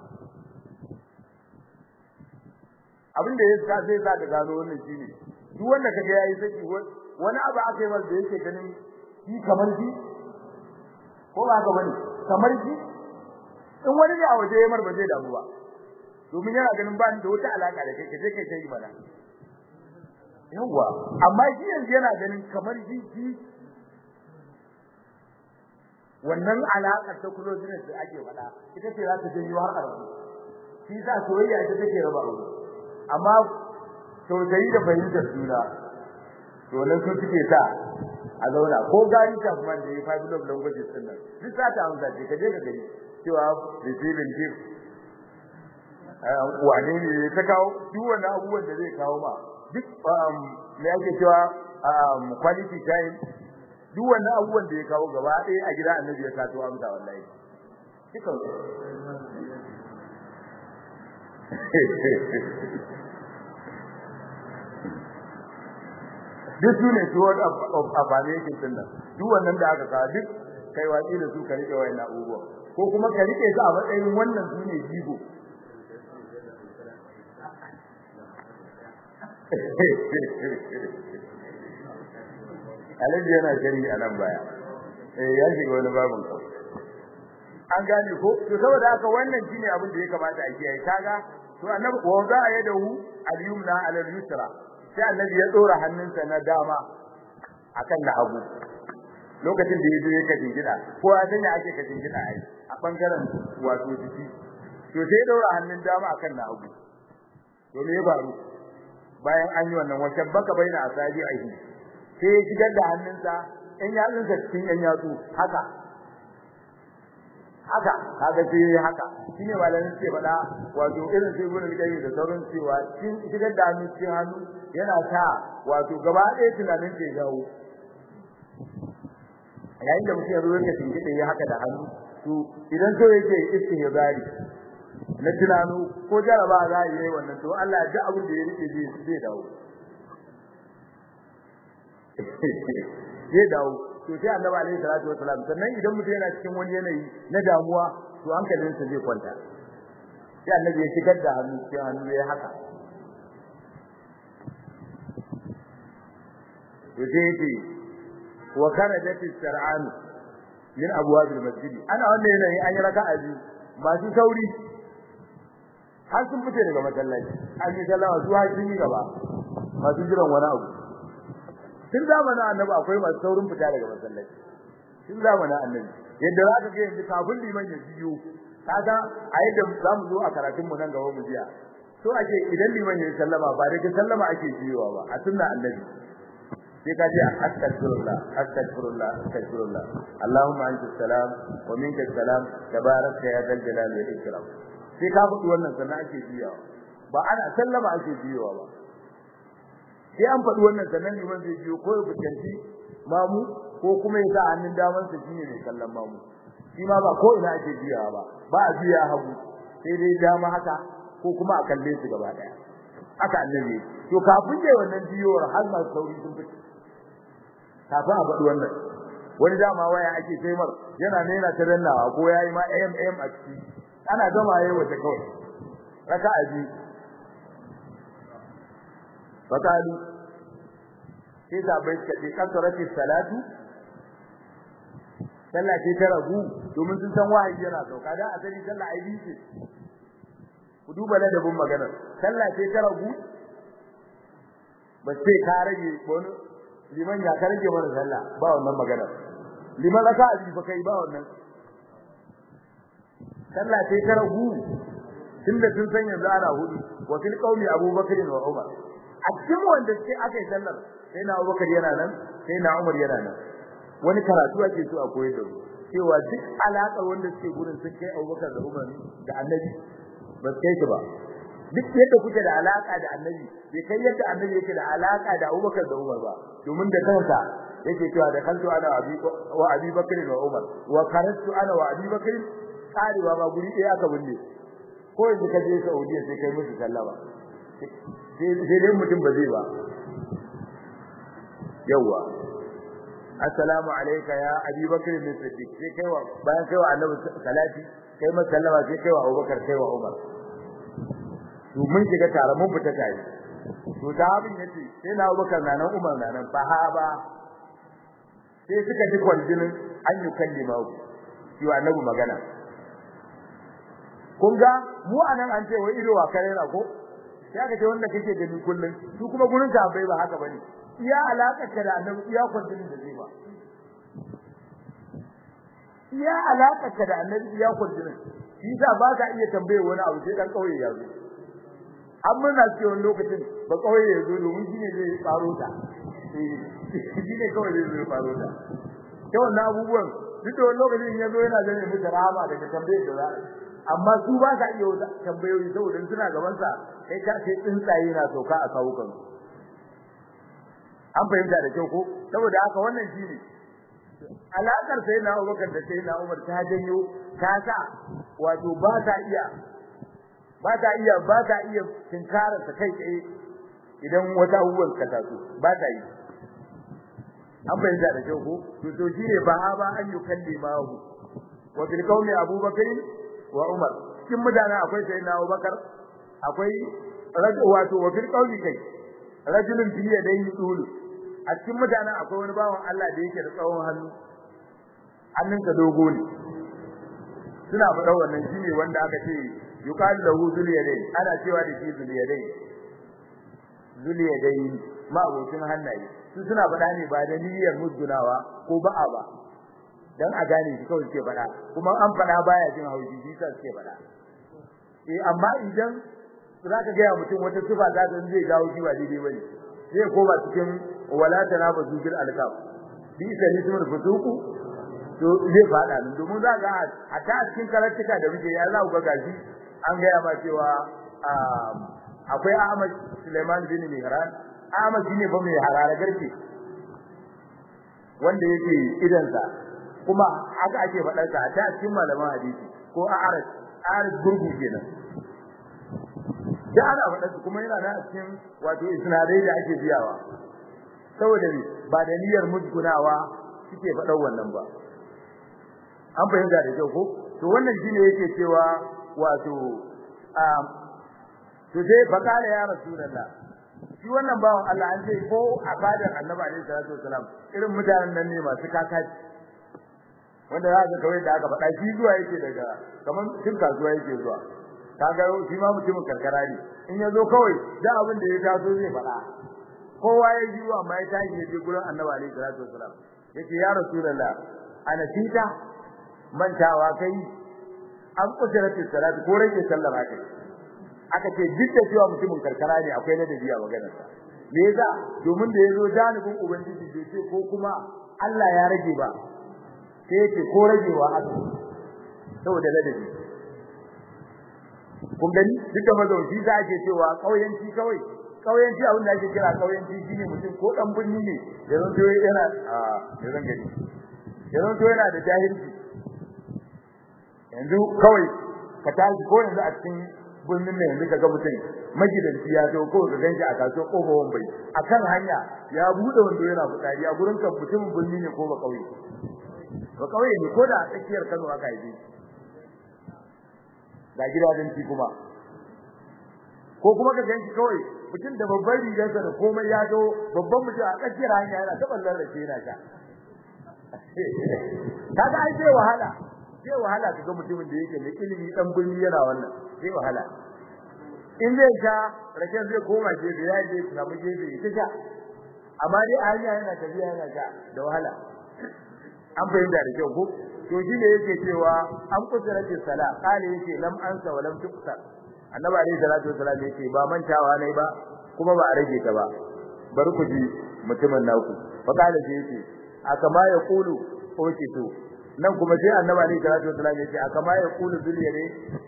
abin da ya sa zai sa ka gano wannan shine duk wanda kaga yayi saki wani abu aka yi masa da yake ganin shi kamar shi ko ba haka bane kamar shi in wani ne a waje ya ba zai damu ba domin yana ganin ba ni da wata alaka da kai kaje kai kai mana yawa amma shi yanzu yana ganin kamar shi shi wannan alakar ta closeness da ake faɗa ita ce za ta janyo har arabu shi sa soyayya ita take raba aure amma tausayi da fahimtar juna to nan su suke sa a zauna ko gari ta kuma da ya five love languages din nan duk za ta amsa ce kaje ka gani cewa receiving gift wane ne ta kawo duk wannan abubuwan da zai kawo ma duk me ake cewa quality time duk wannan abubuwan da ya kawo gaba ɗaya a gida annabi ya sato amsa wallahi dukan duk su ne word of affirmation din nan duk wannan da aka kawo duk kai watsi da su ka rike wayannan abubuwa ko kuma ka rike su a matsayin wannan su ne jigo Alhaji yana shari a nan baya. Eh ya shiga wani babin ko. An gane ko? To saboda haka wannan shine abin da ya kamata a kiyaye. Kaga to annabi wa za a yadahu al-yumna ala al-yusra. Sai annabi ya dora hannunsa na dama akan na hagu. Lokacin da yaje yake jingida, ko a sanya ake ka jingida ai a bangaren wato jiki. To sai ya dora hannun dama akan na hagu. To me ya faru? Bayan an yi wannan wacce baka baina asabi aihi. sai ya shigar da hannunsa in yatsunsa cikin yan yatsu haka haka kaga sai haka shine malamin ce faɗa wato irin sai gurin da da sauran cewa cikin shigar da hannu cikin hannu yana sa wato gaba ɗaya tunanin ke jawo yayin da mutum ya zo yake tinkiɗe ya haka da hannu to idan so yake istihbari na tunanu ko jaraba za a yi wannan to Allah ya ji abin da ya rike zai dawo zai dawo to sai annabi alaihi salatu wasalam sannan idan mutum yana cikin wani yanayi na damuwa to hankalinsa zai kwanta sai annabi ya shigar da hannu sai hannu ya haka to sai yake wa kharajat as-sar'an min abwab al-masjid ana wannan yanayi an yi raka'a biyu masu sauri har sun fice daga masallaci an yi sallama su har sun yi gaba masu jiran wani abu tun zamanin annabi akwai masu saurin fita daga masallaci tun zamanin annabi yadda za ka ga yanzu kafin liman ya biyo kaga a yadda za mu zo a karatun mu nan gaba mu jiya so ake idan liman ya sallama ba da sallama ake biyowa ba a sunna annabi sai ka ce astaghfirullah astaghfirullah astaghfirullah allahumma anta salam wa minka salam tabarakta ya dal jalali wal ikram sai ka faɗi wannan sannan ake biyowa ba ana sallama ake biyowa ba sai an faɗi wannan sannan liman zai biyo ko ya fuskanci mamu ko kuma ya sa hannun daman sa shine mai kallon mamu shi ma ba ko ina ake biyawa ba ba a biya hagu sai dai dama haka ko kuma a kalle su gaba daya haka annabi to kafin dai wannan biyowar har ma sauri sun fice kafin a faɗi wannan wani dama waya ake sai mar yana ne yana ta dannawa ko yayi ma am am a ciki ana gama yayi wata kawai raka'a biyu fakalu sai sabai suka ce kasarati salatu sallah ce ta ragu domin sun san wahayi yana sauka dan asali sallah ai bice ku duba ladabin maganar sallah ce ta ragu ba sai ka rage wani liman ya ka rage mana sallah ba wannan maganar liman raka a fa kai ba wannan sallah ce ta ragu tunda sun san yanzu ana hudu wa fil qaumi abubakar wa umar a cikin wanda sai aka yi sallar sai na Abubakar yana nan sai na Umar yana nan wani karatu ake so a koyar da mu cewa duk alaƙar wanda suke gurin sun kai Abubakar da Umar da Annabi ba su kai su ba duk yadda kuke da alaƙa da Annabi bai kai yadda Annabi yake da alaƙa da Abubakar da Umar ba domin da kansa yake cewa da kanto ana abi wa Abi Bakr wa Umar wa karastu ana wa Abi Bakr karewa ba guri ɗaya aka binne ko yanzu ka je Saudiya sai kai musu sallama sai dai mutum ba zai ba yawa assalamu alayka ya abi bakr bin siddiq sai kai wa bayan kai wa annabi salati kai ma sallama sai kai wa abubakar kai wa umar to mun shiga tare mun fita tare to sahabin yace sai na abubakar na nan umar na nan sahaba sai suka ji kwarjinin an yi kallima shi wa annabi magana kun ga mu anan an ce wai ido wa kare na ko sai aka ce wanda kake gani kullun su kuma gurin ka bai ba haka bane iya alakar ka da annabi iya kwantin da zai ba iya alakar ka da annabi iya kwantin shi sa ba ka iya tambaye wani abu sai dan kauye ya zo an muna ce wani lokacin ba kauye ya zo domin shine zai faro ta shi ne kawai zai zo faro ta ta wannan abubuwan duk da wani lokacin ya zo yana zane musu rahama daga tambayar da za a amma su ba ka iya wata tambayoyi saboda suna gaban sa kai ka ce tsuntsaye na sauka a kawukan an fahimta da kyau ko saboda haka wannan shine alakar sai na Abubakar da sai na Umar ta janyo ta sa wato ba ta iya ba ta iya ba ta iya tinkara ta kai tsaye idan wata abubuwan ka taso ba ta yi an fahimta da kyau ko to to shine ba ba an yi kalli mahu wa bil qawmi Abubakar wa Umar cikin mutane akwai sayyidina Abubakar akwai rajul wato wa fil qawli kai rajulun fi yadayhi tulu a cikin mutane akwai wani bawan Allah da yake da tsawon hannu hannunsa dogo ne suna faɗa wannan shine wanda aka ce yuqalu lahu zul yadayn ana cewa da shi zul yadayn zul yadayn ma abokin hannaye su suna faɗa ne ba da niyyar musgunawa ko ba'a ba dan a gane shi kawai suke faɗa kuma an faɗa baya jin haushi shi sa suke faɗa eh amma idan zaka ga mutum wata sifa za ta zai gawo shi ba daidai bane zai koma cikin wala tanabazu bil alqab bi salismul fusuku to zai faɗa nan domin za ga a ta cikin karantuka da muke ya za ku ga gashi an ga ma cewa akwai Ahmad Suleiman bin Mihran Ahmad shine fa mai harara garke wanda yake idansa kuma haka ake faɗar sa ta cikin malaman hadisi ko a aras aras gurgu kenan da ana faɗar su kuma yana da cikin wato isnadai da ake biyawa saboda ne ba da niyyar musgunawa suke faɗar wannan ba an fahimta da kyau ko to wannan shine yake cewa wato to sai fakala ya rasulullah shi wannan bawan Allah an ce ko a fadar annabi alaihi salatu wasalam irin mutanen nan ne masu kakaci wanda za ka kawai da aka faɗa shi zuwa yake daga kamar cin kasuwa yake zuwa kaga shi ma mutumin karkara ne in ya zo kawai da abin da ya taso zai faɗa kowa ya ji wa amma ya tashi ya je gurin annabi alaihi salatu wasalam yace ya rasulullah ana tita mantawa kai an kudratu salatu ko rage sallar haka aka ce duk da cewa mutumin karkara ne akwai ladabi a maganarsa me yasa domin da yazo janibin ubangiji bai ce ko kuma Allah ya rage ba sai yace ko ragewa aka saboda ladabi kun gani duk da mazauci za ake cewa kauyanci kawai kauyanci abin da ake kira kauyanci shine mutum ko dan birni ne da zan to yana a da zan gani da zan to yana da jahilci yanzu kawai ka tashi ko yanzu a cikin birnin ne yanzu kaga mutum magidanci ya zo ko ka ganshi a kasuwar kofar wambai akan hanya ya bude wando yana fitsari a gurin kan mutumin birni ne ko ba kauye ba kauye ne ko da a tsakiyar Kano aka yi ga gidajen ci kuma ko kuma ka ganshi kawai mutum da babban rigarsa da komai ya zo babban mutum a tsakiyar hanya yana ta ballar da yana sha kaga ai sai wahala sai wahala kaga mutumin da yake mai ilimi dan birni yana wannan sai wahala in zai sha raken zai koma gefe ya je samu gefe ya sha amma dai a hanya yana tafiya yana sha da wahala an fahimta da kyau ko to shi ne yake cewa an kusura ce sala kale yake lam ansa wa lam tuqsar annabi alayhi salatu wasallam yake ba mantawa ne ba kuma ba a rage ta ba bari ku ji mutumin naku fa kale sai yake akama ya kulu oke to nan kuma sai annabi alayhi salatu wasallam yake akama ya kulu zuliya ne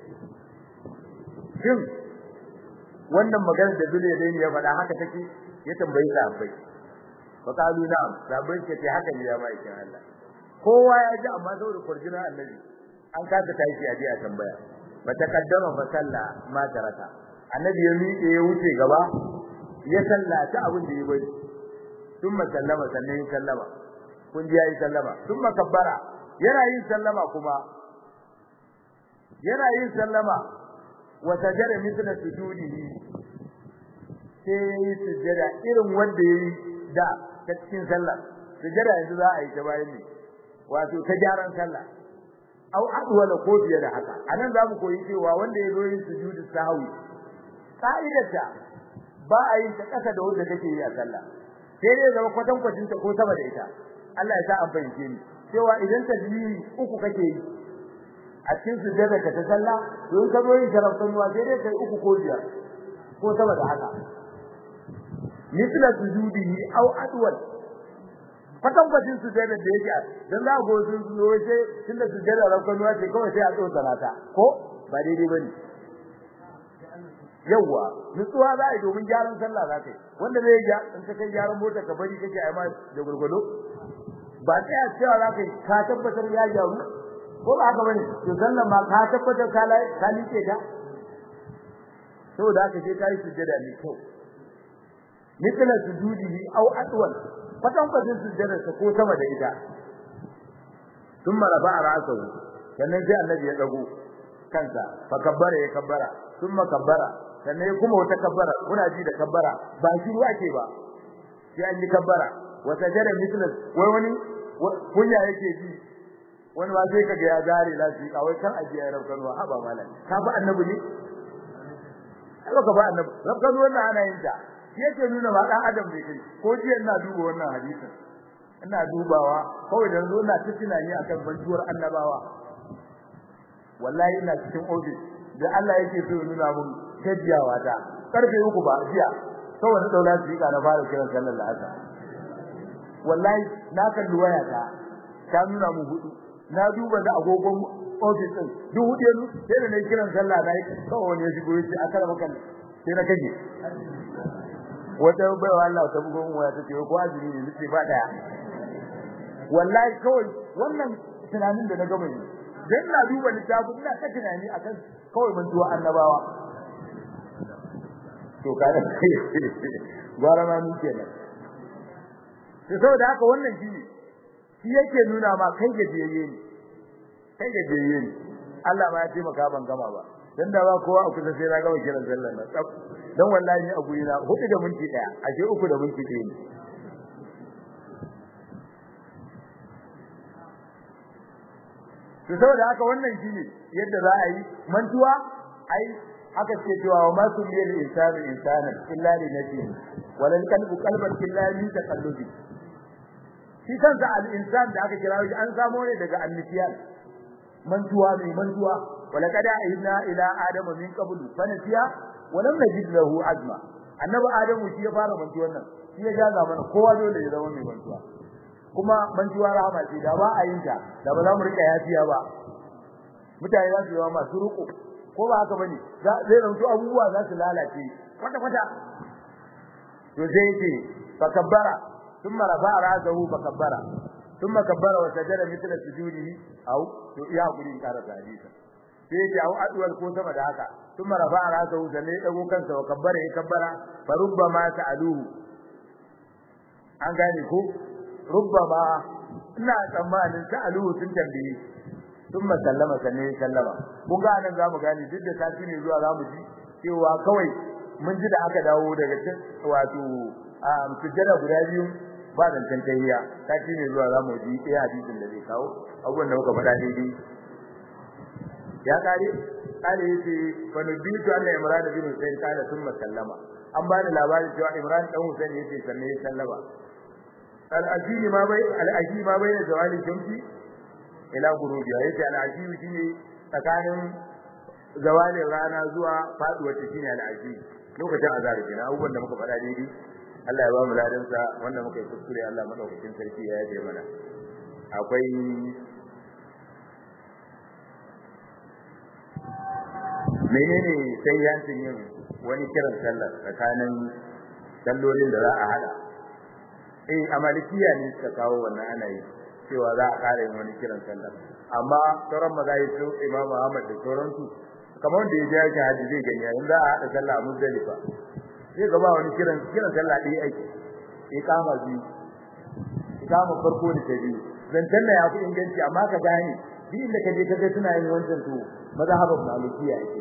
shin wannan magana da zuliya ne ya faɗa haka take ya tambayi sahabbai fa kalu na'am sahabbai ce haka ne ya mai kin Allah kowa ya ji amma saboda kurjina annabi an kasa tashi a je a tambaya ba ta kaddama fa salla ma taraka annabi ya miƙe ya wuce gaba ya sallata abin da ya bari thumma sallama sannan ya sallama kun ji yayi sallama thumma kabbara yana yin sallama kuma yana yin sallama wa sajada mithla sujudihi sai sujada irin wanda yayi da ta cikin sallah sujada yanzu za a yi ta bayan ne wato ta gyaran sallah au adwala ko fiye da haka anan za mu koyi cewa wanda ya zo yin sujudu sahwi ka'idarta ba a yin ta kasa da wanda take yi a sallah sai dai zama kwatan kwatin ta ko sama da ita Allah ya sa an fahimce ni cewa idan tasbihi uku kake yi a cikin sujada ka ta sallah to in ka zo yin sharafan ruwa sai dai kai uku ko biyar ko sama da haka mithla sujudihi au adwal fatan bacin su sai da yake dan za go sun zo sai tunda su jira rakon ruwa ce kawai sai a tsotsa nata ko ba daidai bane yawa nutsuwa za a yi domin gyaran sallah za ka yi wanda zai ga in ka kai gyaran mota ka bari kake ai ma da gurgudo ba sai a cewa za ka yi ka tabbatar ya gyaru ko ba haka bane to sallan ma ka tabbatar ka lai ka like ta saboda haka sai ka yi sujjada mai kyau mithla sujudihi aw atwal kwatan kwatan sujjada ta ko sama da ita thumma rafa'a ra'sahu sannan sai annabi ya dago kansa fa kabbara ya kabbara thumma kabbara sannan kuma wata kabbara kuna ji da kabbara ba shi ruwa ke ba sai an yi kabbara wa sajada mithla wai wani kunya yake ji wani ba sai kaga ya gare lafi kawai kan ajiya ya rabkan wa haba malam ka ba annabi ne ka ba annabi rabkan wannan ana yin ta yake nuna ba dan adam bai kai ko jiya ina duba wannan hadisin ina dubawa kawai da zo ina tunani akan banjuwar annabawa wallahi ina cikin office da Allah yake so nuna mun gajiyawa ta karfe uku ba jiya saboda daula tsika na fara kiran sallar asar wallahi na kalli waya ta ta nuna mun hudu na duba da agogon office din duk hudu sai da nayi kiran sallah na kawai wani ya shigo yace akara maka sai na kaje wata baiwa Allah ta bugo mu waya tace ko azumi ne nace ba daya wallahi kawai wannan tunanin da na gama yi dan na duba littafin ina ta tunani akan kawai mun tuwa annabawa to kada gwara ma ni kenan to saboda haka wannan shi shi yake nuna ma kai gajiyayye ne kai gajiyayye ne Allah ma ya taimaka ban gama ba dan da ba kowa a kusa sai na gama kiran sallar nan tsaf dan wallahi ni a guri na hudu da minti daya ashe uku da minti ɗaya ne to saboda haka wannan shine yadda za a yi mantuwa ai haka ce cewa wa ma kulli insanu insanan illa li nafsihi walal qalbu qalban illa min taqallubi shi kansa al-insan da aka kira shi an samo ne daga annisiyan mantuwa mai mantuwa wala kada ayyuna ila adama min qablu fa nasiya wa lam najid lahu azma annabi adamu shi ya fara mantuwan nan shi ya jaza mana kowa dole ya zama mai mantuwa kuma mantuwa rahama ce da ba a yin ta da ba za mu rika yafiya ba mutane za su yi masu ruko ko ba haka bane zai zanto abubuwa za su lalace kwata kwata to sai ce fa kabbara ثم رفع راسه فكبر ثم كبر وسجد مثل سجوده او يا غري كار حديثا sai ya au adwal ko sama da haka thumma rafa'a ra'sahu sanne ya dago kansa wa kabbara ya kabbara fa rubbama ta'aluhu an gane ko rubbama ina tsammanin ta'aluhu sun tambaye thumma sallama sanne ya sallama kun ga nan zamu gane duk da sati ne zuwa zamu ji cewa kawai mun ji da aka dawo daga cikin wato sujjada guda biyu ba zancen tahiyya sati ne zuwa zamu ji iya hadisin da zai kawo abubuwan da muka faɗa daidai ya kare kare yace fa nubitu anna imran bin husayn kana thumma sallama an bani labarin cewa imran dan husayn yace sannan ya sallama al ajili ma bai al ajili ma bai da zawali shamsi ila gurubi yace al ajili shine tsakanin zawalin rana zuwa faduwar ta shine al ajili lokacin azhar kenan abubuwan da muka faɗa daidai Allah ya ba mu ladan sa wanda muka yi kuskure Allah madaukakin sarki ya yaje mana akwai menene sai yancin yin wani kiran sallar tsakanin sallolin da za a hada eh a malikiya ne suka kawo wannan ana yi cewa za a kare wani kiran sallar amma sauran mazahib su Imam Ahmad da sauransu kamar wanda ya je yake haji zai gani yayin za a hada sallah a Muzdalifa sai gaba wani kiran kiran sallah ɗaya ake iqama biyu iqama farko da ta biyu zancan da ya fi inganci amma ka gane duk inda ka je ka ga suna yin wancan to mazhabin malikiya ake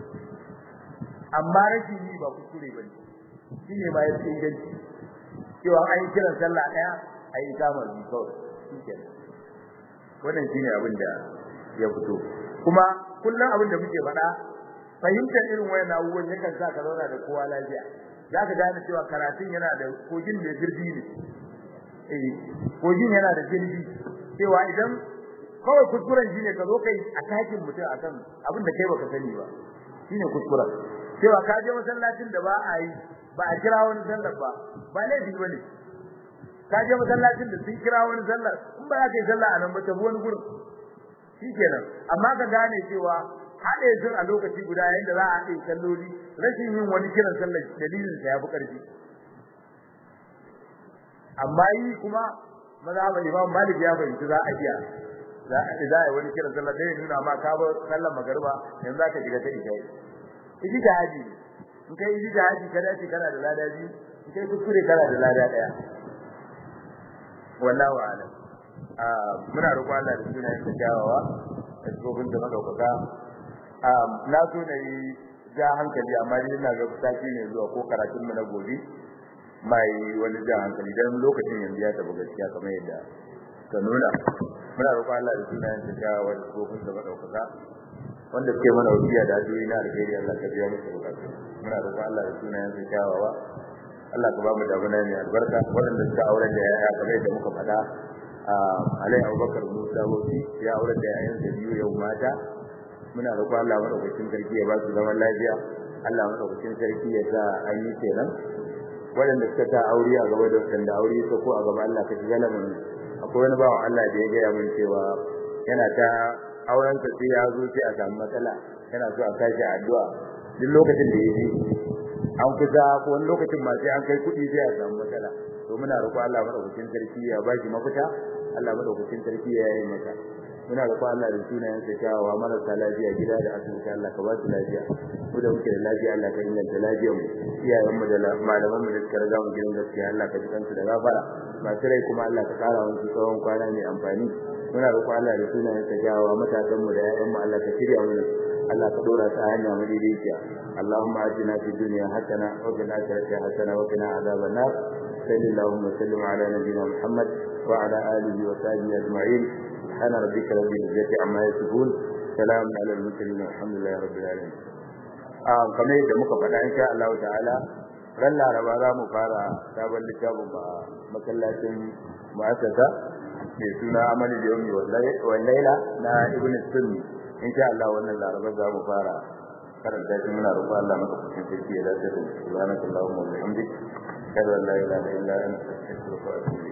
amma rashin yi ba kuskure ba ne shi ne ma ya fi inganci cewa an yi kiran sallah ɗaya a yi ikamar biyu kawai shi kenan wannan shi ne abin da ya fito kuma kullum abin da muke faɗa fahimtar irin wayan abubuwan yakan sa ka zauna da kowa lafiya za ka gane cewa karatun yana da kogin da girbi ne eh kogin yana da girbi cewa idan kawai kuskuren shine ka zo kai a takin mutum akan abin da kai baka sani ba shine kuskuren cewa ka je masallacin da ba a yi ba a kira wani sallar ba ba laifi bane ka je masallacin da sun kira wani sallar in ba za ka yi sallah a nan ba ta wani gurin shikenan amma ka gane cewa haɗe sun a lokaci guda yayin da za a haɗe salloli rashin yin wani kiran sallar dalilin sa yafi ƙarfi amma yi kuma mazhaban Imam Malik ya fahimci za a iya za a za a wani kiran sallar da nuna ma ka ba sallar magariba yanzu za ka shiga ta isha idi da haji in kai idi da haji kada ce kana da lada biyu in kai kuskure kana da lada daya wallahu a'lam muna roƙon Allah da sunayen da kyawawa da tsofin da madaukaka na so na yi ja hankali amma ni ina ga sati ne zuwa ko karatun mu na gobe mai wani ja hankali dan lokacin yanzu ya tafi gaskiya kamar yadda ka nuna muna roƙon Allah da sunayen da kyawawa da tsofin da madaukaka wanda suke mana wasiya da addu'o'i na alheri Allah ka biya musu bukatu muna roƙon Allah da sunayen da kyawawa Allah ka ba mu damuna mai albarka waɗanda suka auren da yaya kamar yadda muka faɗa Alai Abubakar Musa Hosi ya auren da yayan da biyu yau mata muna roƙon Allah madaukakin sarki ya ba su zaman lafiya Allah madaukakin sarki ya sa an yi kenan waɗanda suka ta aure a gaba da waɗanda aure ya ko a gaba Allah ka shiga lamun akwai wani bawan Allah da ya gaya min cewa yana ta auren sa sai ya zo sai a samu matsala yana so a sashi addu'a duk lokacin da ya je an kusa ko wani lokacin ma sai an kai kuɗi sai a samu matsala to muna roƙo Allah madaukakin sarki ya ba shi mafita Allah madaukakin sarki ya yi mata muna roƙo Allah da sunayen sa kyawawa marasa lafiya gida da asibiti Allah ka ba su lafiya mu da muke da lafiya Allah ka inganta lafiyar mu iyayen mu da malaman mu da suka riga mu gidan gaskiya Allah ka ji kansu da gafara masu rai kuma Allah ka kara musu tsawon kwana mai amfani muna roƙo Allah da sunayen sa kyawawa matasan mu da ƴaƴan mu Allah ka shirya mu Allah ka dora ta hanya madaidaiciya Allahumma atina fid dunya hasana wa fil akhirati hasana wa qina adhaban nar sallallahu wa sallim ala nabiyyina Muhammad wa ala alihi wa sahbihi ajma'in subhana rabbika rabbil izzati amma yasifun salamun ala al mursalin walhamdulillahi rabbil alamin kamar yadda muka faɗa insha Allah ta'ala ran laraba za mu fara sabon littafin ba masallacin mu'assasa mai suna amali da yomi wallaila na ibn sunni insha Allah wannan laraba za mu fara karanta shi muna roƙon Allah maka kucin sarki ya dace da subhanakallahumma wa bihamdik kada la ilaha illa anta astaghfiruka wa atubu